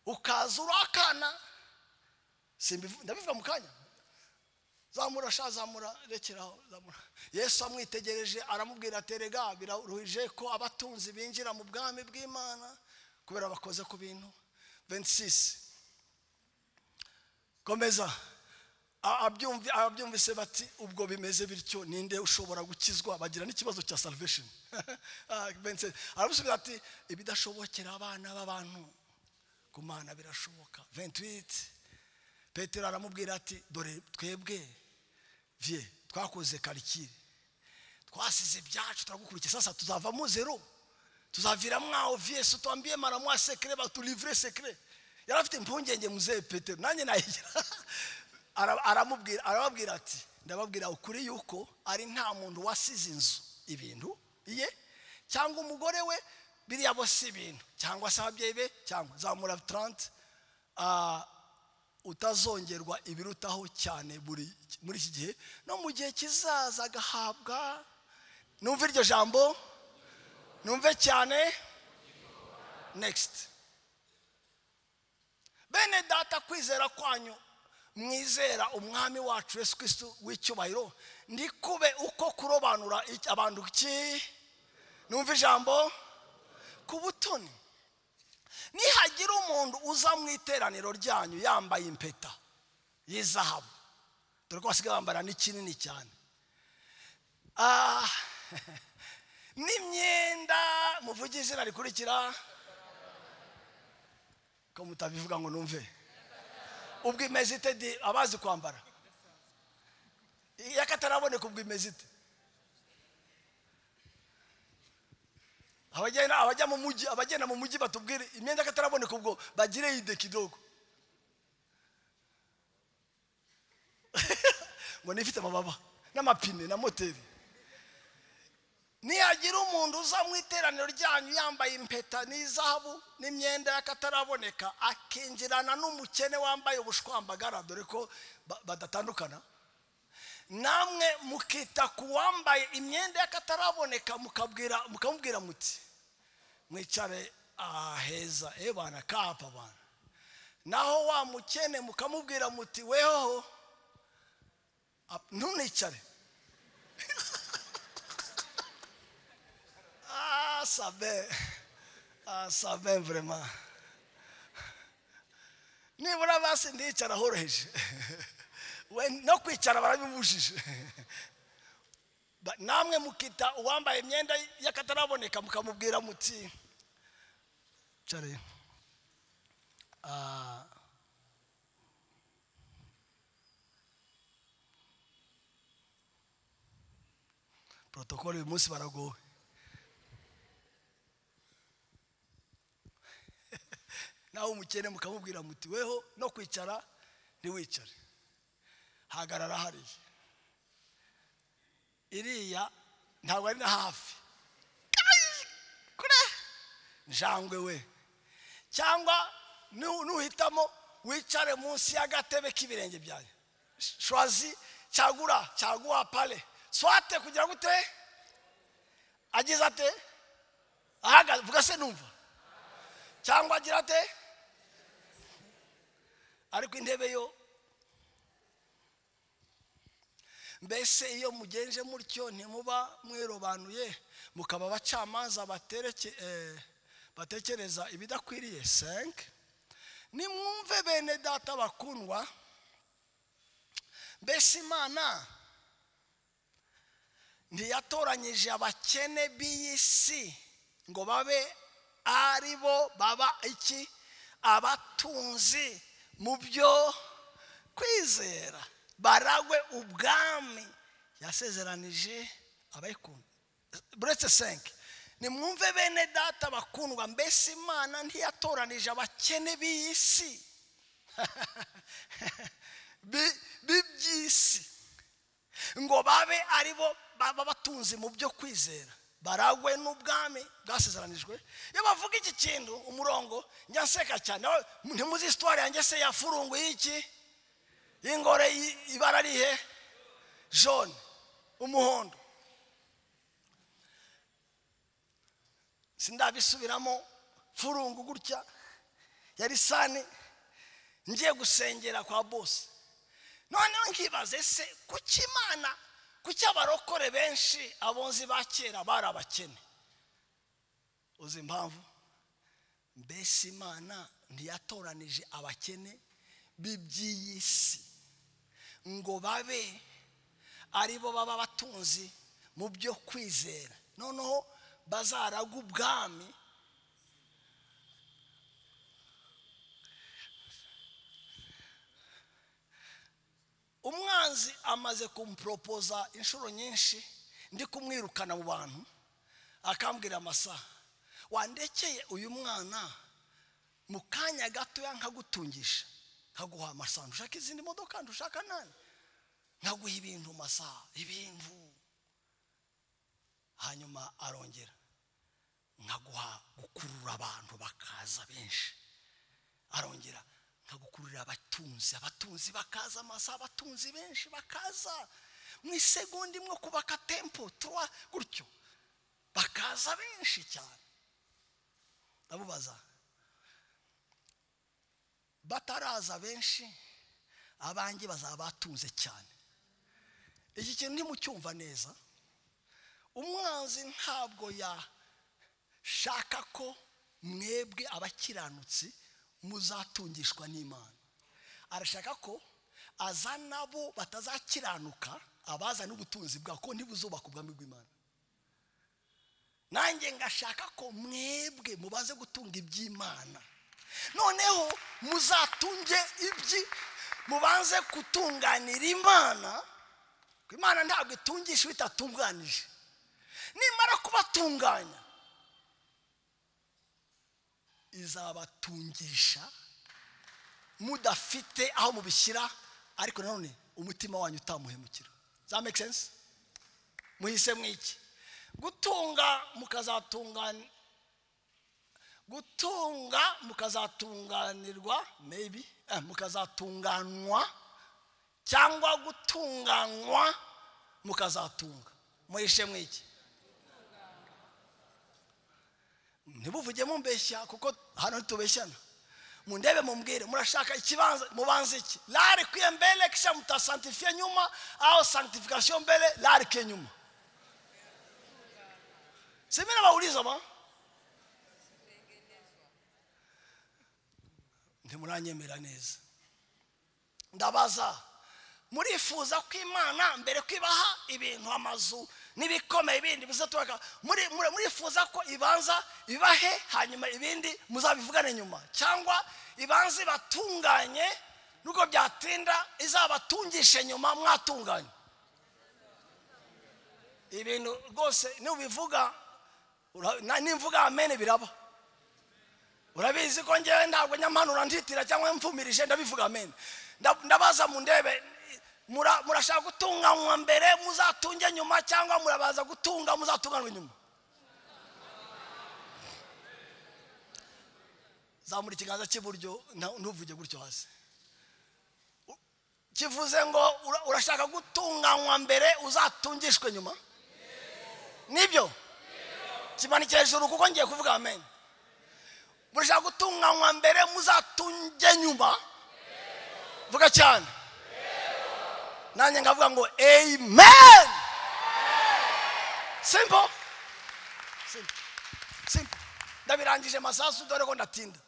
ukaza urakana simbivu- ndabivuga mu kanya zamura sha zamura rekeraho zamura yesu amwitegereje aramubwira ati rega biraruhije ko abatunzi binjira mu bwami bw'imana kubera bakoze ku bintu 26 komeza A- abyumvi- ababyumvise bati ubwo bimeze bityo ninde ushobora gukizwa bagira n'ikibazo cya salvation Ah, 26. aramusubiza ati ibidashobokera abana b'abantu ku mana birashoboka 28 petero aramubwira ati dore twebwe vie twakoze karikire twasize ibyacu turagukurikiye sasa tuzavamo zero tuzaviramo aho vyese utwambiye mara mwa sekre batulivre sekre yari afite impungenge muzehe petero nanjye nayigira Ara- aramubwira arababwira ati ndababwira ukuri yuko ari nta muntu wasize inzu ibintu iye cyangwa umugore we biriya bo si ibintu cyangwa se ababyeyi be cyangwa zamura 30 ah, utazongerwa ibirutaho cyane buri muri iki gihe no mu gihe kizaza agahabwa numva iryo jambo numve cyane next bene data kwizera kwanyu mwizera umwami wacu yesu kristo w'icyubahiro ndikube uko kurobanura iki- abantu ki numva ijambo ku butoni nihagira umuntu uza mu iteraniro ryanyu yambaye impeta y'izahabu dore ko basigaye bambara n'ikinini cyane Ah, n'imyenda muvuge izina rikurikira ko mutabivuga ngo numve ubwo imeze ite di- abazi kwambara yakataraboneka ubwo imeze ite abagenda abajya mu mujyi abagenda mu mujyi batubwire imyenda y'akataraboneka ubwo bagire ide kidogo ngo nifite amababa n'amapine na moteri nihagira umuntu uza mu iteraniro ryanyu yambaye impeta n'izahabu n'imyenda y'akataraboneka akinjirana n'umukene wambaye ubushwambagara dore ko ba- badatandukana namwe mukita ku wambaye imyenda y'akataraboneka mukabwira mukamubwira muti mwicare aheza eh bana kapa bana naho wa mukene mukamubwira muti wehoho ap- ntunicare Ah, ça va. Ah, ça va vraiment. nibura basi ndicara horoheje we no kwicara barabibujije Ba- namwe mukita uwambaye imyenda y'akataraboneka mukamubwira muti care Ah. protokolo uyu munsi baragowe nawe umukene mukamubwira muti weho no kwicara ntiwicare hagarara hariya iriya ntabwo ari na hafi Kai, kure njangwe we cyangwa nu- nuhitamo wicare munsi y'agatebe k'ibirenge byanyu shwazi cyagura cyaguha pale swate kugira gute agize ate ahagaze vuga se numva cyangwa agira ate ariko intebe yo mbese iyo mugenje mutyo ntimuba mwirobanuye mukaba abacamanza batereke- eh, batekereza ibidakwiriye senke nimwumve bene data bakundwa mbese imana ntiyatoranyije abakene b'iyi si ngo babe ari bo baba iki abatunzi mu byo kwizera baragwe ubwami yasezeranije abayikunda buretse senke nimwumve bene data bakundwa mbese imana ntiyatoranije abakene b'iyi si bi- b'iby'isi ngo babe ari bo baba batunze mu byo kwizera baragwe n'ubwami bwasezeranijwe iyo bavuga iki kintu umurongo njya nseka cyane aho ntimuzi isitwari yanjye se yafurungu y'iki y'ingore y- ibara rihe jone umuhondo sindabisubiramo furungu gutya yari sani ngiye gusengera kwa bose noneho nkibaze ese kuki imana kuki abarokore benshi abonzi ba kera bari abakene uzi impamvu mbese imana ntiyatoranije abakene b'iby'iyi si ngo babe ari bo baba batunzi mu byo kwizera noneho bazaraga ubwami umwanzi amaze kumupropoza inshuro nyinshi ndi kumwirukana mu bantu akambwira amasaha wandekeye uyu mwana mu kanya gatoya nkagutungisha nkaguha amasanzu ushaka izindi modoka ntushaka nani nkaguha ibintu masa ibintu hanyuma arongera nkaguha gukurura abantu bakaza benshi arongera nkagukururira abatunzi abatunzi bakaza amasa abatunzi benshi bakaza mu isegonda imwe kubaka tempo tuwa gutyo bakaza benshi cyane ndabubaza bataraza benshi abanjye bazaba batunze cyane iki kintu ntimucyumva neza umwanzi ntabwo yashaka ko mwebwe abakiranutsi muzatungishwa n'imana arashaka ko azana bo batazakiranuka abazana ubutunzi bwa ko ntibuzubaka ubwami bw'imana nanjye ngashaka ko mwebwe mubaze gutunga iby'imana noneho muzatunge ibyi mubanze gutunganira imana kuko imana ntabwo itungisha bitatunganije nimara kubatunganya izabatungisha mudafite aho mubishyira ariko nanone umutima wanyu utamuhemukira za make sense muhise mwiki gutunga mukazatungana gutunga mukazatunganirwa maybe eh, mukazatunganwa cyangwa gutunganywa mukazatunga muhishe mwiki ntibuvuge mumbeshya kuko hano ntitubeshyana mundebe mumbwire murashaka ikibanza mubanza iki lari kwiye mbele kisha mutasantifiye nyuma au santifikasiyo mbele lari kiye nyuma simi nabauliza ma ntimuranyemera neza ndabaza murifuza ko imana mbere ko ibaha ibintu amazu n'ibikomeye ibindi bizaturaka muri muri- murifuza ko ibanza ibahe hanyuma ibindi muzabivugane nyuma cyangwa ibanza ibatunganye nubwo byatinda izabatungishe nyuma mwatunganye ibintu rwose nubivuga ura- na- nimvuga amene biraba urabizi ko ngewe ntabwo nyampanura nditira cyangwa mfumirije ndabivuga amene Nda- ndabaza mu ndebe mura- murashaka gutunganywa mbere muzatunge nyuma cyangwa murabaza gutunga muzatunganwe nyuma zamura ikiganza cy'iburyo nta- ntuvuge gutyo hasi U- kivuze ngo ura- urashaka gutunganywa mbere uzatungishwe nyuma nibyo kimanike hejuru kuko ngiye kuvuga amenyo murashaka gutunganywa mbere muzatunge nyuma vuga cyane nanjye ngavuga ngo amen simple simple simple ndabirangije masasu dore ko ndatinda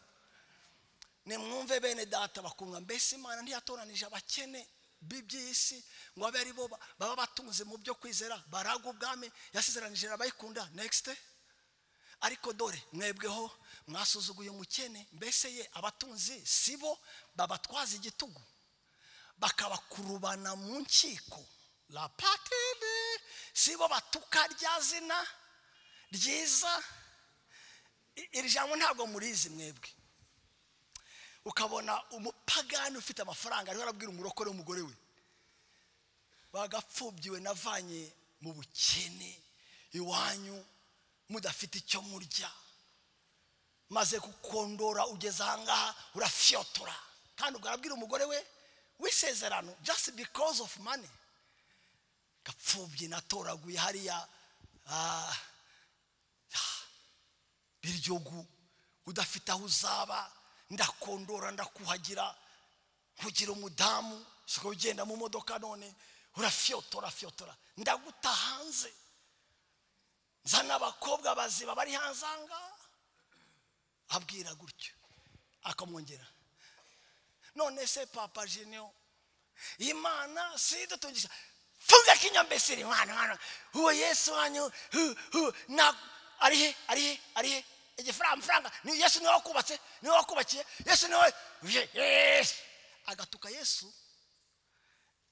nimwumve bene data bakunga mbese imana ntiyatoranije abakene b'iby'isi ngo abe ari bo ba- baba batunze mu byo kwizera baraga ubwami yasezeranije abayikunda next ariko dore mwebweho mwasuzuguye umukene mbese ye abatunzi si bo babatwaza igitugu bakabakurubana mu nkiko la patine si bo batuka rya zina ryiza I- iri jambo ntabwo murizi mwebwe ukabona umupagani ufite amafaranga ariho arabwira umurokore w'umugore we bagapfubyiwe navanye mu bukene iwanyu mudafite icyo murya maze gukondora ugeze ahangaha urafyotora kandi ubwo arabwira umugore we w'isezerano just because of money gapfubyi natoraguye hariya ah, biryogu udafite aho uzaba ndakondora ndakuhagira nkugira umudamu siko ugenda mu modoka none urafyotora fyotora ndaguta hanze nzana abakobwa baziba bari hanze aha ngaha abwira gutyo akamwongera none se papa jeniyo imana si dutungisha funga kinyambesiri mwana mwana uwo yesu wanyu hu, hu, na arihe arihe arihe igifaranga amafaranga ni yesu niwe wakubatse niwe wakubakiye yesu niwe Ye- yesu agatuka yesu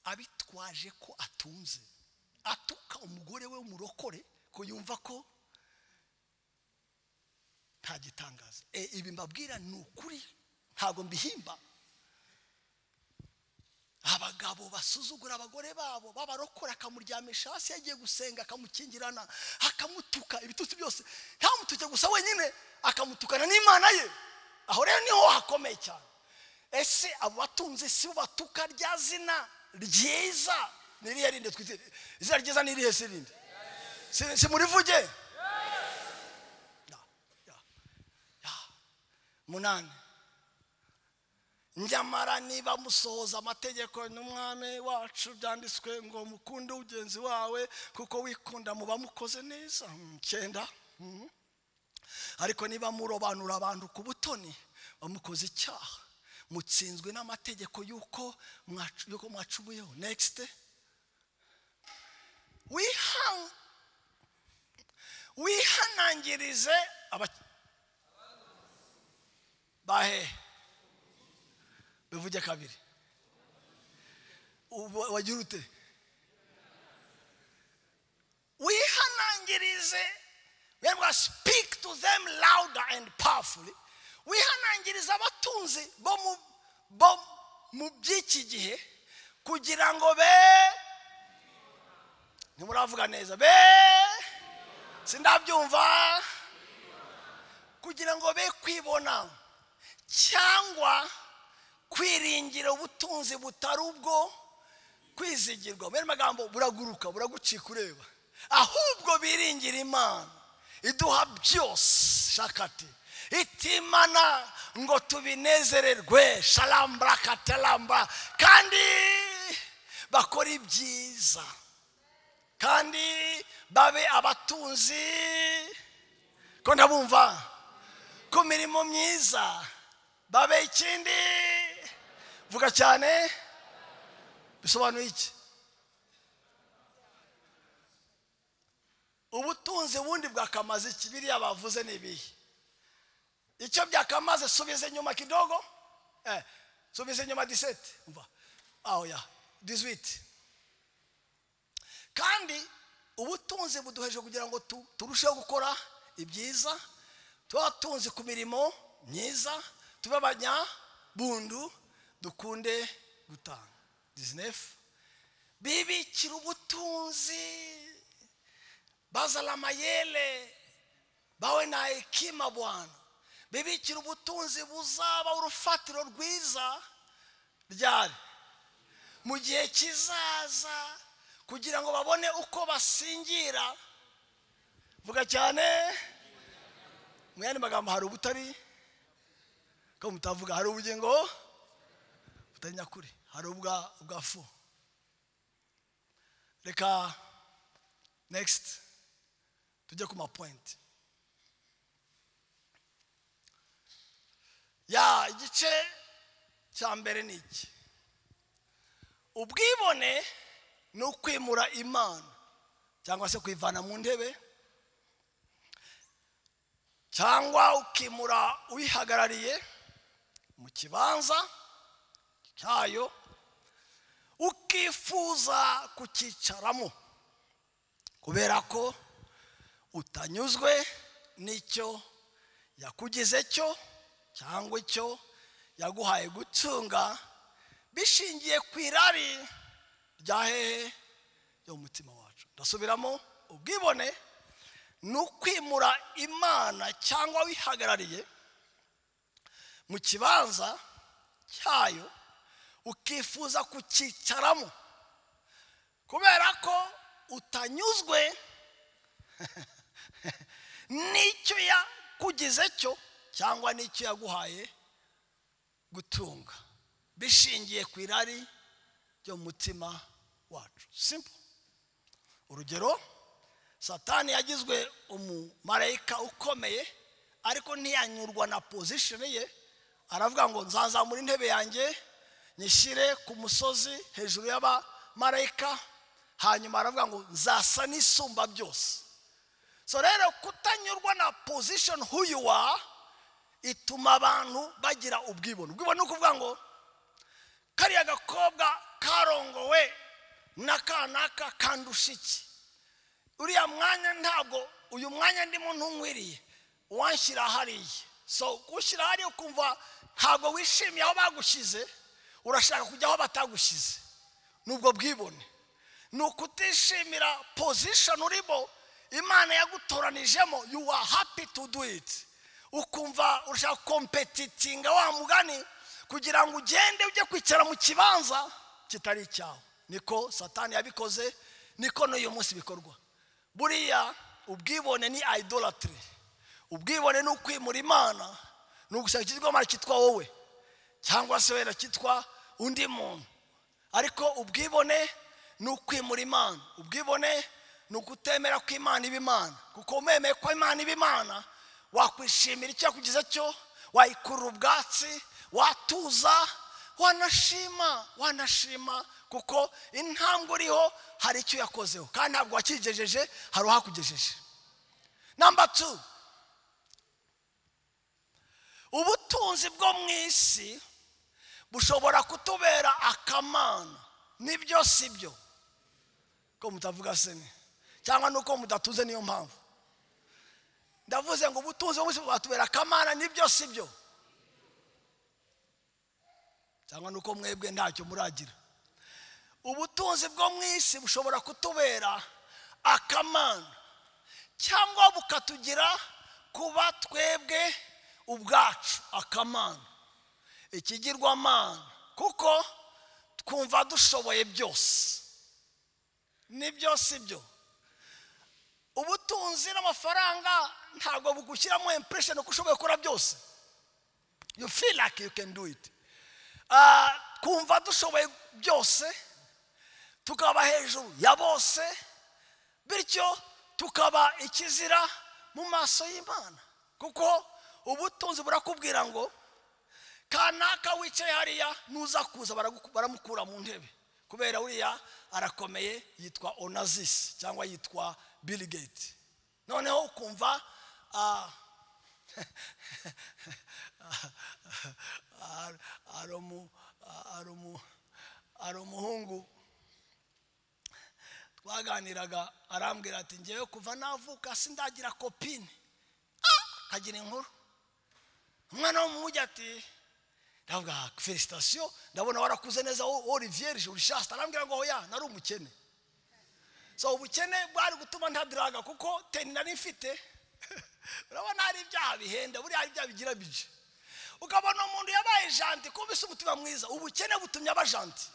abitwaje ko atunze atuka umugore we w'umurokore ko yumva ko nta gitangaza Eh, ibi mbabwira ni ukuri ntabwo mbihimba abagabo basuzugura abagore babo babarokora akamuryamisha hasi yagiye gusenga akamukingirana akamutuka ibitutsi byose ntamutuke gusa wenyine akamutukana n'imana ye aho rero niho hakomeye cyane ese abo batunze si bo batuka rya zina ryiza ni irihe rindi twite izina ryiza ni irihe si irindi Si- si murivuge Ya, ya, ya. munani nyamara niba musohoza amategeko n'umwami wacu byanditswe ngo mukunde ugenzi wawe kuko wikunda muba mukoze neza Mm, cyenda Mhm. ariko niba murobanura abantu ku butoni bamukoze icyaha mutsinzwe n'amategeko y'uko mwacu- y'uko mwacumuyeho next wiha wihanangirize aba bahehe bivuge kabiri Ubu- wagira ute wihanangirize remwa speak to them louder and powerfully wihanangiriza abatunzi bo mu bo mu by'iki gihe kugira ngo be ntimuravuga neza be sindabyumva kugira ngo be kwibona cyangwa kwiringira ubutunzi butari ubwo kwizigirwa mu yandi magambo buraguruka buragucika ureba ahubwo biringira imana iduha byose shakati itimana ngo tubinezererwe sharambura kataramba kandi bakora ibyiza kandi babe abatunzi ko ndabumva ku mirimo myiza babe ikindi vuga cyane bisobanuye iki ubutunzi bundi bwakamaze iki biriya bavuze ni ibihe icyo byakamaze subiza inyuma kidogo eh, subiza inyuma diseti umva aho ya dizwiti kandi ubutunzi buduheje kugira ngo tu- turusheho gukora ibyiza tuba tunzi ku mirimo myiza tube abanyabundu dukunde gutanga dizinefu bibikira ubutunzi bazana amayere bawe na hekima bwana bibikira ubutunzi buzaba urufatiro rwiza ryari mu gihe kizaza kugira ngo babone uko basingira vuga cyane mu yandi magambo hari ubutari ko mutavuga hari ubugingo butari nyakuri hari ubwa bwa fu reka next tujye ku mapointi ya igice cya mbere ni iki ubwibone ni ukwimura imana cyangwa se kuyivana mu ntebe cyangwa ukimura uyihagarariye mu kibanza cyayo ukifuza kucyicaramo kubera ko utanyuzwe n'icyo yakugize cyo cyangwa icyo yaguhaye gucunga bishingiye ku irari rya hehe ryo mu mutima wacu ndasubiramo ubwibone ni ukwimura imana cyangwa wihagarariye mu kibanza cyayo ukifuza kucyicaramo kubera ko utanyuzwe n'icyo yakugize cyo cyangwa n'icyo yaguhaye gutunga bishingiye ku irari ryo mu mutima wacu simple urugero satani yagizwe umumarayika ukomeye ariko ntiyanyurwa na pozishoni ye aravuga ngo nzazamura intebe yanjye nyishyire ku musozi hejuru y'abamarayika hanyuma aravuga ngo nzasa n'isumba byose so rero kutanyurwa na pozishoni huyuwa ituma abantu bagira ubwibone ubwibone ni ukuvuga ngo kariya gakobwa karongowe n'akanaka kandusha iki uriya mwanya ntabwo uyu mwanya ndimo ntunkwiriye wanshyira hariya so gushyira hariya ukumva ntabwo wishimiye aho bagushyize urashaka kujya aho batagushyize ni ubwo bwibone ni ukutishimira pozishoni urimo imana yagutoranijemo you are happy to do it ukumva urashaka kompetitinga wa mugani kugira ngo ugende ujye kwicara mu kibanza kitari icyawe niko satani yabikoze niko n'uyu munsi bikorwa buriya ubwibone ni idolatry ubwibone ni ukwimura imana ni ugusaba ikigomara cyitwa wowe cyangwa se wenda cyitwa undi muntu ariko ubwibone ni ukwimura imana ubwibone ni ukutemera ko imana iba imana kuko umemeye ko imana iba imana wakwishimira icyo yakugize cyo wayikurura ubwatsi watuza wanashima wanashima kuko intambwe uriho hari icyo yakozeho kandi ntabwo wakigejeje hari uhakugejeje namba tu ubutunzi bwo mu isi bushobora kutubera akamana nibyo si byo ko mutavuga sene cyangwa nuko mudatuze niyo mpamvu ndavuze ngo ubutunzi bwo mu isi bwatubera akamana nibyo si byo cyangwa nuko mwebwe ntacyo muragira ubutunzi bwo mu isi bushobora kutubera akamana cyangwa bukatugira kuba twebwe ubwacu akamana ikigirwamana kuko twumva dushoboye byose nibyo si byo ubutunzi n'amafaranga ntabwo bugushyiramo impression ko ushoboye gukora byose you feel like you can do it Ah, twumva dushoboye byose tukaba hejuru ya bose bityo tukaba ikizira mu maso y'imana kuko ubutunzi burakubwira ngo kanaka wicaye hariya nuza kuza baragu- baramukura mu ntebe kubera uriya arakomeye yitwa onazisi cyangwa yitwa Bill Gates noneho ukumva ah, Ar- ari umu- ari umu- ari umuhungu twaganiraga arambwira ati ngewe kuva navuka sindagira kopine Ah! akagira inkuru umwana wo mu mujyi ati ndavuga "Ah, felicitasiyo ndabona warakuze neza wo- olivier jurishasta arambwira ngo hoya nari umukene so ubukene bwari gutuma ntadiraga kuko teni nari mfite urabona hari ibyaha bihenda buriya hari ibyaha bigira bije ukabona umuntu yabaye janti kubise umutima mwiza ubukene butumye aba janti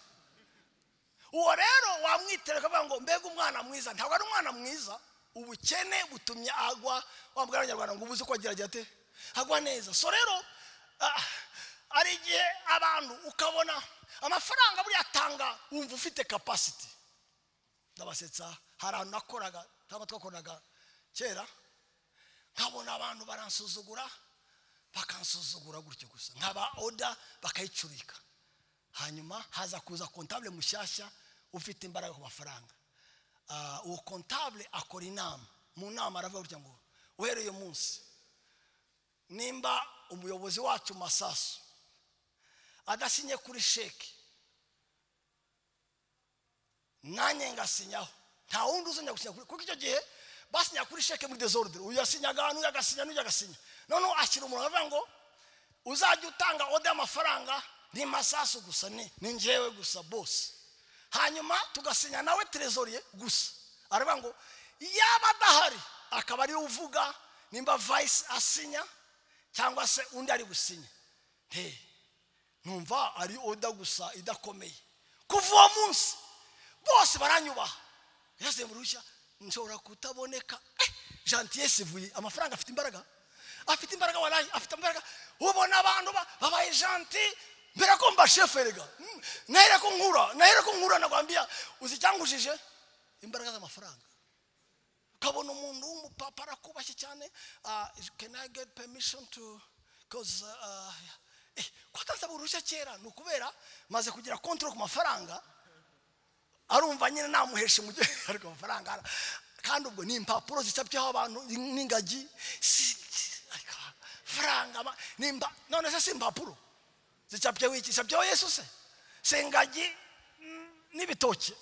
uwo rero wamwitera ukavuga ngo mbega umwana mwiza ntabwo ari umwana mwiza ubukene butumye agwa wambwira abanyarwanda ngo ubuze uko agira agira ate agwa neza so rero ah, hari igihe abantu ukabona amafaranga buriya atanga wumva ufite kapasiti ndabasetsa hari ahantu nakoraga cyangwa twakoraga kera nkabona abantu baransuzugura bakansuzugura gutyo gusa nkaba oda bakayicurika hanyuma haza kuza kontabule mushyashya ufite imbaraga ku mafaranga Ah, uwo kontabule akora inama mu nama aravuga gutya ngo uhereye uyu munsi nimba umuyobozi wacu masasu adasinye kuri sheki nanjye ngasinyaho nta wundi uzajya gusinya kuri kuko icyo gihe basinya kuri sheke muri desordre uyu yasinyaga n'uyu agasinya n'uyu agasinya noneho ashyira umuntu aravuga ngo uzajya utanga oda y'amafaranga ni masasu gusa ni ni njyewe gusa bose hanyuma tugasinya nawe trezoriye gusa aravuga ngo yaba adahari akaba ariwe uvuga nimba vayisi asinya cyangwa se undi ari gusinya Hey, numva ari oda gusa idakomeye kuva uwo munsi bose baranyubaha yazanye mu ruhushya nshobora kutaboneka Eh, jantiye sivuye amafaranga afite imbaraga afite imbaraga waraye afite imbaraga ubona abantu ba- babaye janti mbere ko mba shefu erega Mm, nahere ko nkura nahere ko nkura nagwambia uzi icyangujije imbaraga z'amafaranga ukabona umuntu w'umupapa arakubashye cyane ah, can i get permission to cause uh, eh, kwatansaba uruhushya kera ni ukubera maze kugira control ku mafaranga arumva nyine namuheshe mu gihe ariko amafaranga ara- kandi ubwo ni impapuro zicapyeho abantu n'ingagi si- si- ariko amafaranga ama- ni impa- none se si impapuro zicapyeho iki zicapyeho yesu se si ingagi mm, n'ibitoki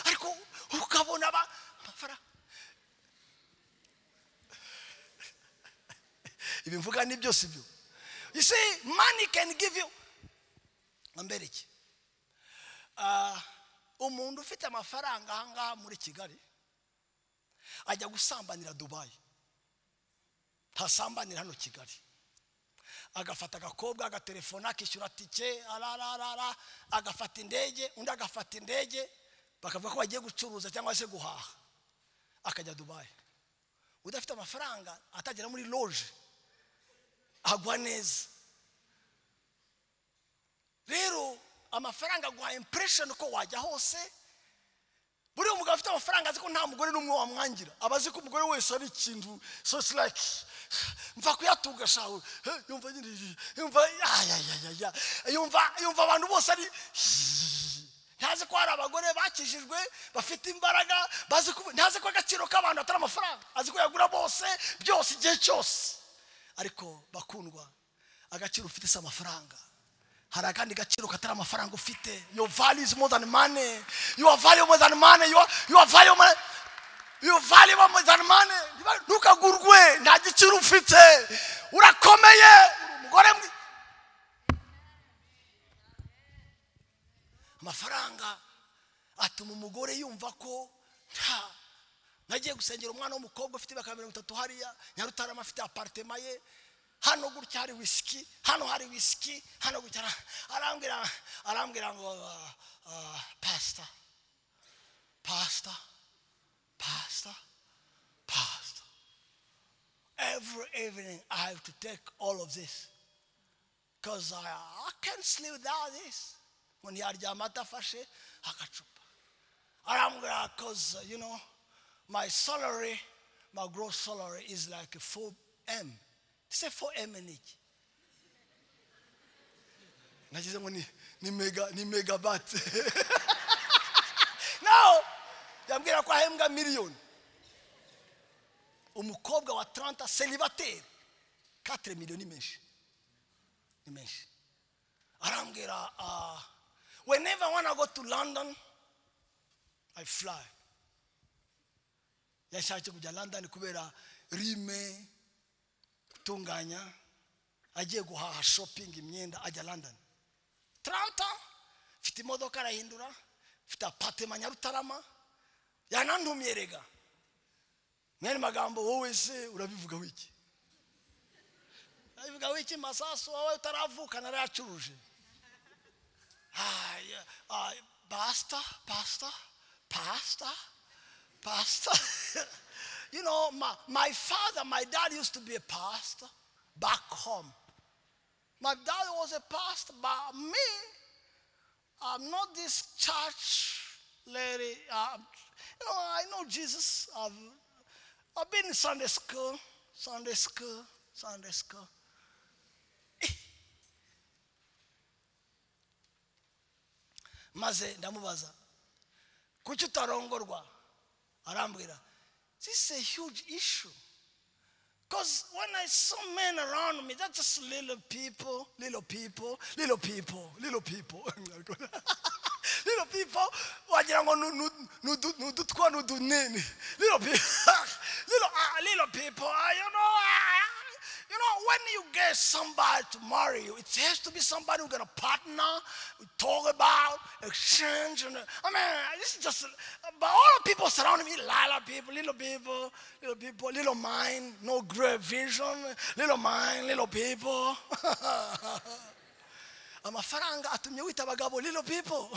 ariko ukabona aba- amafaranga ibi mvuga ni byose ibyo you see money can give you mbere iki Ah, umuntu ufite amafaranga aha ngaha muri kigali ajya gusambanira dubayi ntasambanira hano kigali agafata agakobwa agatelefona akishyura tike arararara agafata indege undi agafata indege bakavuga ko bagiye gucuruza cyangwa se guhaha akajya dubayi udafite amafaranga atagera muri loje agwa neza rero amafaranga aguha impression ko wajya hose buriya umugabo afite amafaranga azi ko nta mugore n'umwe wamwangira aba azi ko umugore wese ari ikintu so it's like mva kuyatunga shawe Eh, yumva nyine yumva ayayayaya yumva yumva abantu bose ari ntazi ko hari abagore bakijijwe bafite imbaraga bazi ko ntazi ko agaciro k'abantu atari amafaranga azi ko yagura bose byose igihe cyose ariko bakundwa agaciro ufite si amafaranga hari akandi gaciro katari amafaranga ufite your value is more than money your value more than money your, your value more your value more than money Niba- ntukagurwe nta giciro ufite urakomeye uri umugore mwi- amafaranga atuma umugore yumva ko nta nagiye gusengera umwana w'umukobwa ufite imyaka mirongo itatu hariya nyarutarama afite aparitema ye hano gutya hari wisiki hano hari wisiki hano gutya ara- arambwira arambwira ngo ah, ah, pasita pasita pasita pasita every evening i have to take all of this because I, i can't sleep without this ngo ntiyaryama adafashe agacupa arambwira because you know my salary my gross salary is like 4m se 4m ni iki nagize ngo ni ni mega ni megabat no yambwira ko ahembwa miliyoni umukobwa wa 30 celibateri 4 miliyoni ni menshi ni menshi arambwira uh, whenever i wanna go to london i fly yashatse kujya london kubera rime gutunganya agiye guhaha shopping imyenda ajya london tranta mfite imodoka arahindura mfite apatema nyarutarama yanantumye rega mwene magambo wowe se urabivuga wiki urabivuga wiki masasu wowe utaravuka narayacuruje Ay, ay, pasta, pasta, pasta, pasta. you know, my, my father, my dad used to be a pastor back home. My dad was a pastor, but me, I'm not this church lady. Uh, you know, I know Jesus. I've, I've been in Sunday school, Sunday school, Sunday school. maze ndamubaza kuki utarongorwa arambwira this is a huge issue because when i saw men around me that's just little people little people little people little people little people wagira ngo nu- nu- nu- du- ni udutwa ni udunini little people little, ah, little people ah, you know ah, you know, when you get somebody to marry you, it has to be somebody who's going to partner, talk about, exchange. And, I mean, this is just, but all the people surrounding me, lila people, little people, little people, little mind, no great vision, little mind, little people. amafaranga atumye wita abagabo little people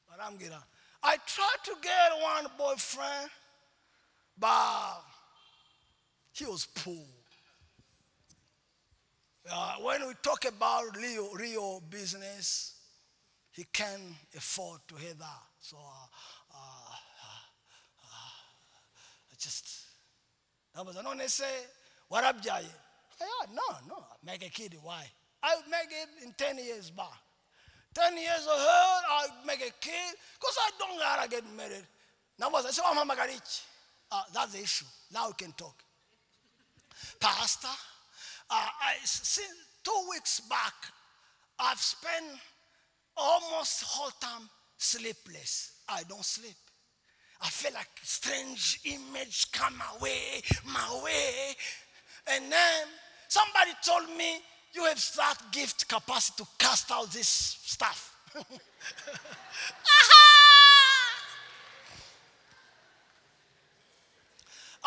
barambwira i tried to get one boyfriend but he was poor Uh, when we talk about real, real business he can't afford to hear that so uh, uh, uh, I just nabaza none se warabyaye yeah, no no make a kid why i will make it in 10 years back 10 years old i will make a kid because i don't gotta get married nabaza se wampamagara iki ah that's the issue now we can talk pastor uh, I, since two weeks back i've spent almost whole time sleepless i don't sleep I felt like strange image come away, my way. And then somebody told me, you have that gift capacity to cast out this stuff.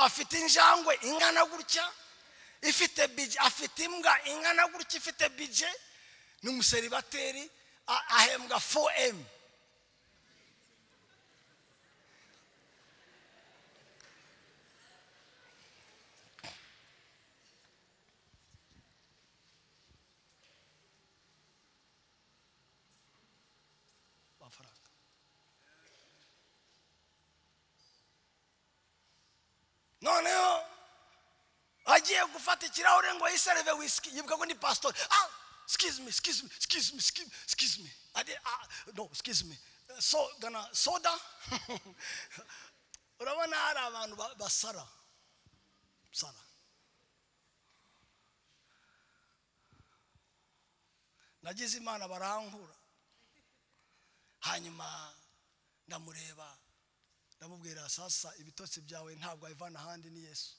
afite injangwe ingana gutya ifite bije afite imbwa ingana gutya ifite bije ni umuseribateri a- ahembwa 4m amafaranga noneho agiye gufata ikirahure ngo yisereve wisiki yibuka ko ni pasitori ah excuse me excuse me excuse me excuse me, excuse me. I did, ah, no excuse me Uh, so gana soda urabona hari abantu ba- basara sara nagize imana barankura hanyuma ndamureba ndamubwira sasa ibitotsi byawe ntabwo wabivana ahandi ni yesu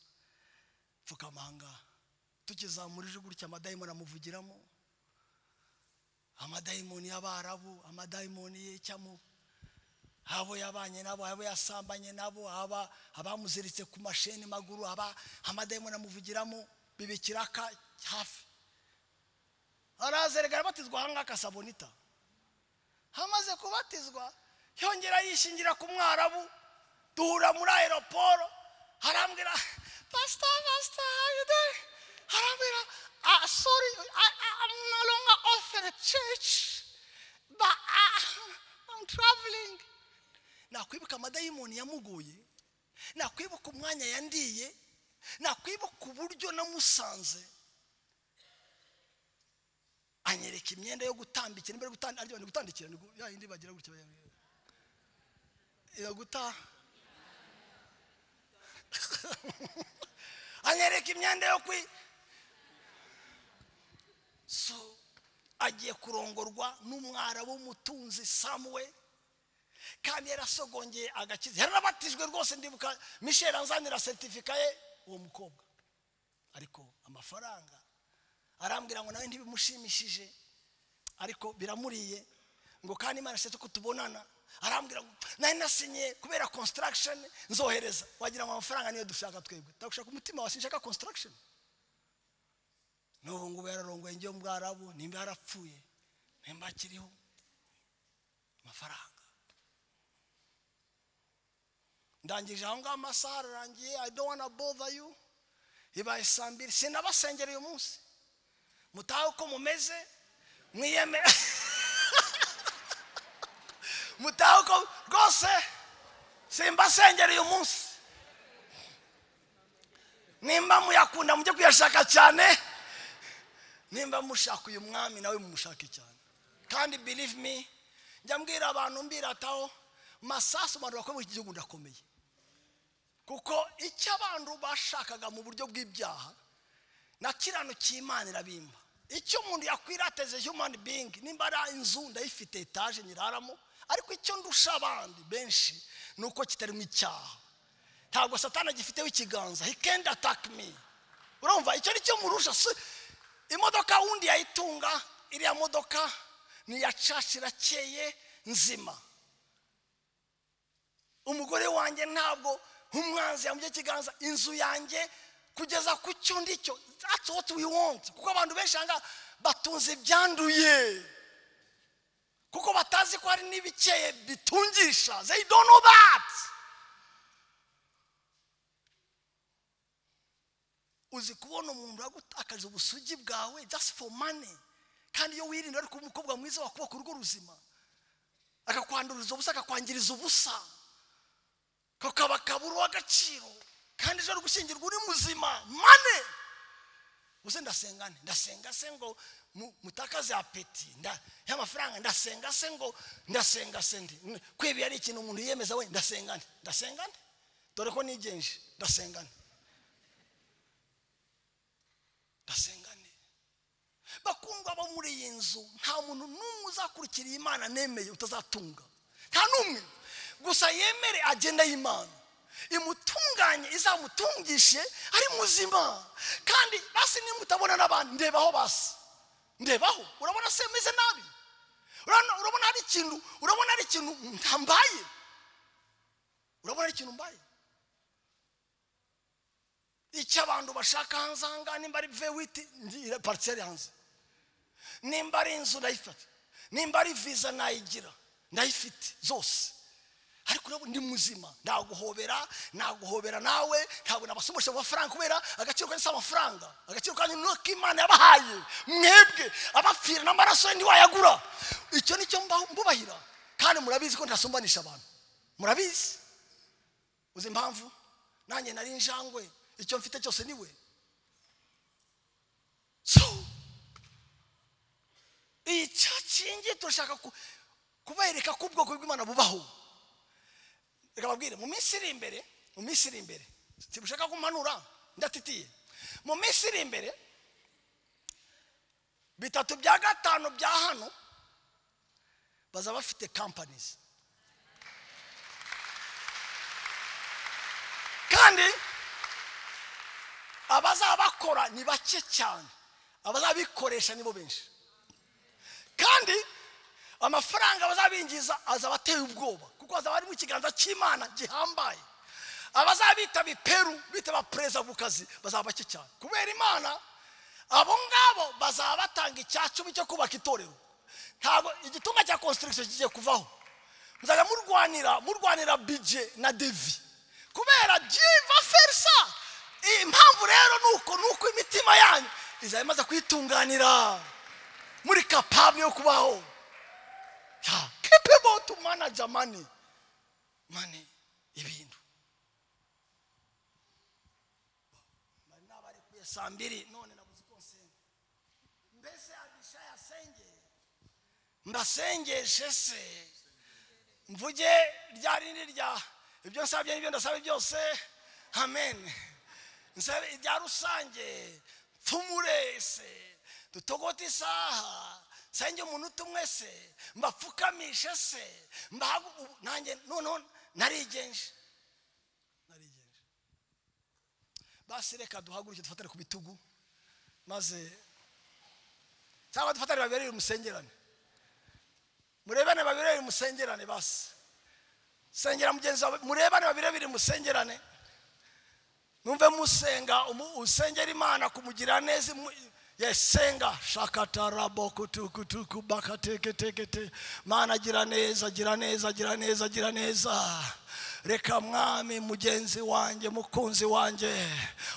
pfukamanga tukizamura ijwi gutya amadayimoni amuvugiramo amadayimoni y'abarabu amadayimoni y'icyamo abo yabanye nabo abo yasambanye nabo aba abamuziritse ku masheni maguru aba amadayimoni amuvugiramo bibikiraka hafi arazeregara batizwa aha ngaha kasabonita hamaze kubatizwa yongera yishingira ku mwarabu duhura muri aeroporo arambwira pasita pasita how you doing arambwira ah sorry I, I, I'm no longer offer a church but ah, I'm traveling nakwibuka amadayimoni yamuguye nakwibuka umwanya yandiye nakwibuka uburyo namusanze anyereka imyenda yo gutambikira imbere yo gutandikira ariko ni gutandikira ni gu- ya yindi bagira gutya baya- iyo guta anyereka imyenda yo kwi so agiye kurongorwa n'umwarabu w'umutunzi samuwe kandi yarasogongeye agakiza yaranabatijwe rwose ndibuka michel anzanira seritifika ye uwo mukobwa ariko amafaranga arambwira ngo nawe ntibimushimishije ariko biramuriye ngo kandi imana isetse ko tubonana arambwira ngo nari nasinye kubera construction nzohereza wagira ngo amafaranga niyo dushaka twebwe ndagushaka umutima wawe sinshaka construction n'ubu ngubu yararongoye njyewe mu bwarabu nimba yarapfuye nimba akiriho amafaranga ndangije aho ngaho amasaha ararangiye i don't wanna bother you ibaye saa mbiri sinabasengera uyu munsi mutahe uko mumeze mwiyeme mutahe uko rwose simbasengera uyu munsi nimba muyakunda mujye kuyashaka cyane nimba mushaka uyu mwami nawe mumushake cyane kandi believe me njya mbwira abantu mbirataho masasu abantu bakomeye iki gihugu ndakomeye kuko icyo abantu bashakaga mu buryo bw'ibyaha na kirano cy'imana irabimba icyo umuntu yakwirateze human being nimba ari inzu ndayifite etaje nyiraramo ariko icyo ndusha abandi benshi ni uko kitarimo icyaha ntabwo satana gifiteho ikiganza he can't attack me urumva icyo ni cyo murusha si imodoka wundi yayitunga iriya modoka ni iya caci irakeye nzima umugore wanjye ntabwo nk'umwanzi yamujya ikiganza inzu yanjye kugeza ku cyo ndicyo that's what we want kuko abantu benshi ahangaha batunze ibyanduye kuko batazi ko hari n'ibikeye bitungisha they don't know that uzi kubona umuntu yagutakaje ubusugi bwawe just for money kandi iyo wirinda ariko umukobwa mwiza wakubaka urugo ruzima akakwanduriza ubusa akakwangiriza ubusa kakaba kabura uw'agaciro kandi ejo ari gushyingirwa uri muzima mane uze ndasenga nte ndasenga se ngo mu- mutakaze apeti nda- y'amafaranga ndasenga se ngo ndasenga se ndi N- kwiba iyo ari ikintu umuntu yiyemeza we ndasenga nte ndasenga nte dore ko nigenje ndasenga nte ndasenga nte bakundwa bo muri iyi nzu nta muntu n'umwe uzakurikira iyi imana nemeye utazatunga nta n'umwe gusa yemere agenda y'imana imutunganye izamutungishe ari muzima kandi basi nimba utabona n'abantu ndebaho basi ndebaho urabona se meze nabi Urabona- urabona hari ikintu urabona hari ikintu mbaye urabona hari ikintu mbaye icyo abantu bashaka hanze aha ngaha nimba ari vewiti pariseri hanze nimba ari inzu ndayifata nimba ari viza nayigira ndayifite zose ariko urabona ndi muzima naguhobera naguhobera nawe ntabwo nabasomoje amafaranga kubera agaciro kanyu si amafaranga agaciro kanyu ni uko imana yabahaye mwebwe abapfira n'amaraso ye ntiwayagura icyo ni cyo mbaho- mbubahira kandi murabizi ko ntasumbanisha abantu murabizi uzi impamvu nanjye nari injangwe icyo mfite cyose ni we so icyo kingi turashaka ku- kubereka ko ubwoko bw'imana bubaho reka babwire mu minsi iri imbere mu minsi iri imbere ntibushaka kumanura ndatitiye mu minsi iri imbere bitatu bya gatanu bya hano bazaba bafite kampanizi kandi abazaba bakora ni bake cyane abazabikoresha nibo benshi kandi amafaranga bazabinjiza azaba ateye ubwoba kuko azaba ari mu kiganza cy'imana gihambaye abazabitaba iperu bitaba perezida ku kazi bazaba bake cyane kubera imana abo ngabo bazaba batanga icya cumi cyo kubaka itorero ntabwo igitunga cya konsitirigisiyo kigiye kuvaho muzajya murwanira murwanira bije na devi kubera jiva ferisa impamvu rero ni uko ni uko imitima yanyu izaba imaze kuyitunganira muri kapabure yo kubaho Ya, capable to manage money money ibintu bari n'abarekuye saa mbiri none nabuze uko nsenga mbese abisha yasenge ndasengeshe se mvuge rya rindi rya ibyo nsabye n'ibyo ndasaba byose amen nsabe irya rusange mpfumure se dutogote isaha nsenge umuntu umwe se mbapfukamishe se mbahagu ubu nanjye noneho narigenje narigenje basi reka duhaguruke dufatane ku bitugu maze cyangwa dufatane babereye umusengerane murebane babereye umusengerane basi sengera mugenzi wawe murebane babirebere musengerane numve musenga umu- usengera imana kumugira neza imu- yesenga shakatarabokutkutuku bakateketekete mana gira neza gira neza gira neza gira neza reka mwami mugenzi wanjye mukunzi wanjye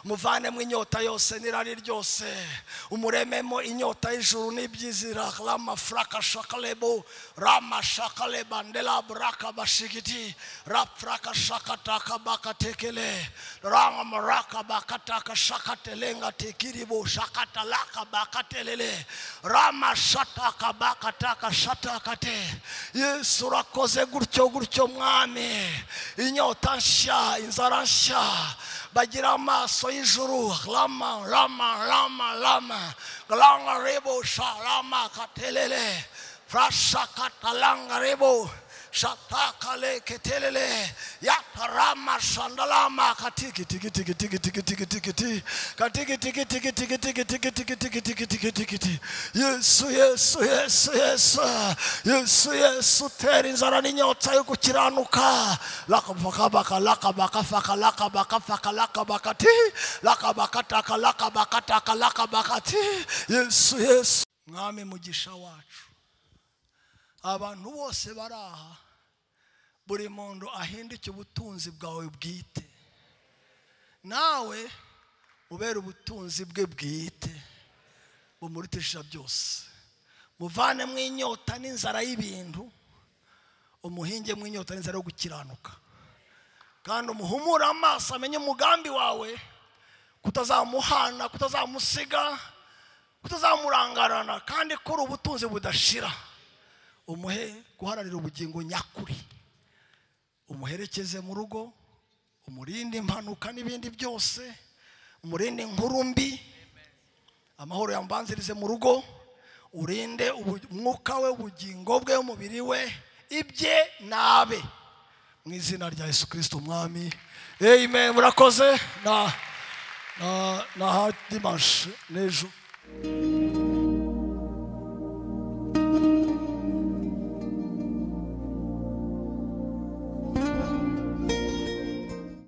muvanemo inyota yose n'irari ryose umurememo inyota y'ijuru n'ibyizira ramafuraka shakalebo ramashakaleba ndelaburaka bashigiti rapfuraka shakataka bakatekele ramamaraka bakataka shakatelenga tekiribo shakatalaka bakatelele ramashataka bakataka shatakate yesu urakoze gutyo gutyo mwami inyota nshya inzara nshya bagira amaso y'ijuru rama rama rama rama rama rebo sha rama katelele frasha katalanga rebo shatakale ketelele yatarama shandalama katikitikitikitikitikitikiti katikitikitikitikitikitikitikitikitikitikiti yesu yesu yesu yesu yesu yesu tera inzara n'inyota yo gukiranuka lakabakabaka lakabakafaka lakabakafaka lakabakati lakabakataka lakabakataka lakabakati yesu yesu mwami mugisha wacu abantu bose bari aha buri muntu ahinduke ubutunzi bwawe bwite nawe ubera ubutunzi bwe bwite bumurutisha byose muvanemo inyota n'inzara y'ibintu umuhingemo inyota n'inzara yo gukiranuka kandi umuhumure amaso amenye umugambi wawe kutazamuhana kutazamusiga kutazamurangarana kandi kuri ubutunzi budashira umuhe guharanira ubugingo nyakuri umuherekeze mu rugo umurinde impanuka n'ibindi byose umurinde inkuru mbi amahoro yambanzirize mu rugo urinde ubu- umwuka we ubugingo bwe umubiri we ibye nabe mu izina rya yesu kirisito umwami amen murakoze na na na ha dimanshi n'ejo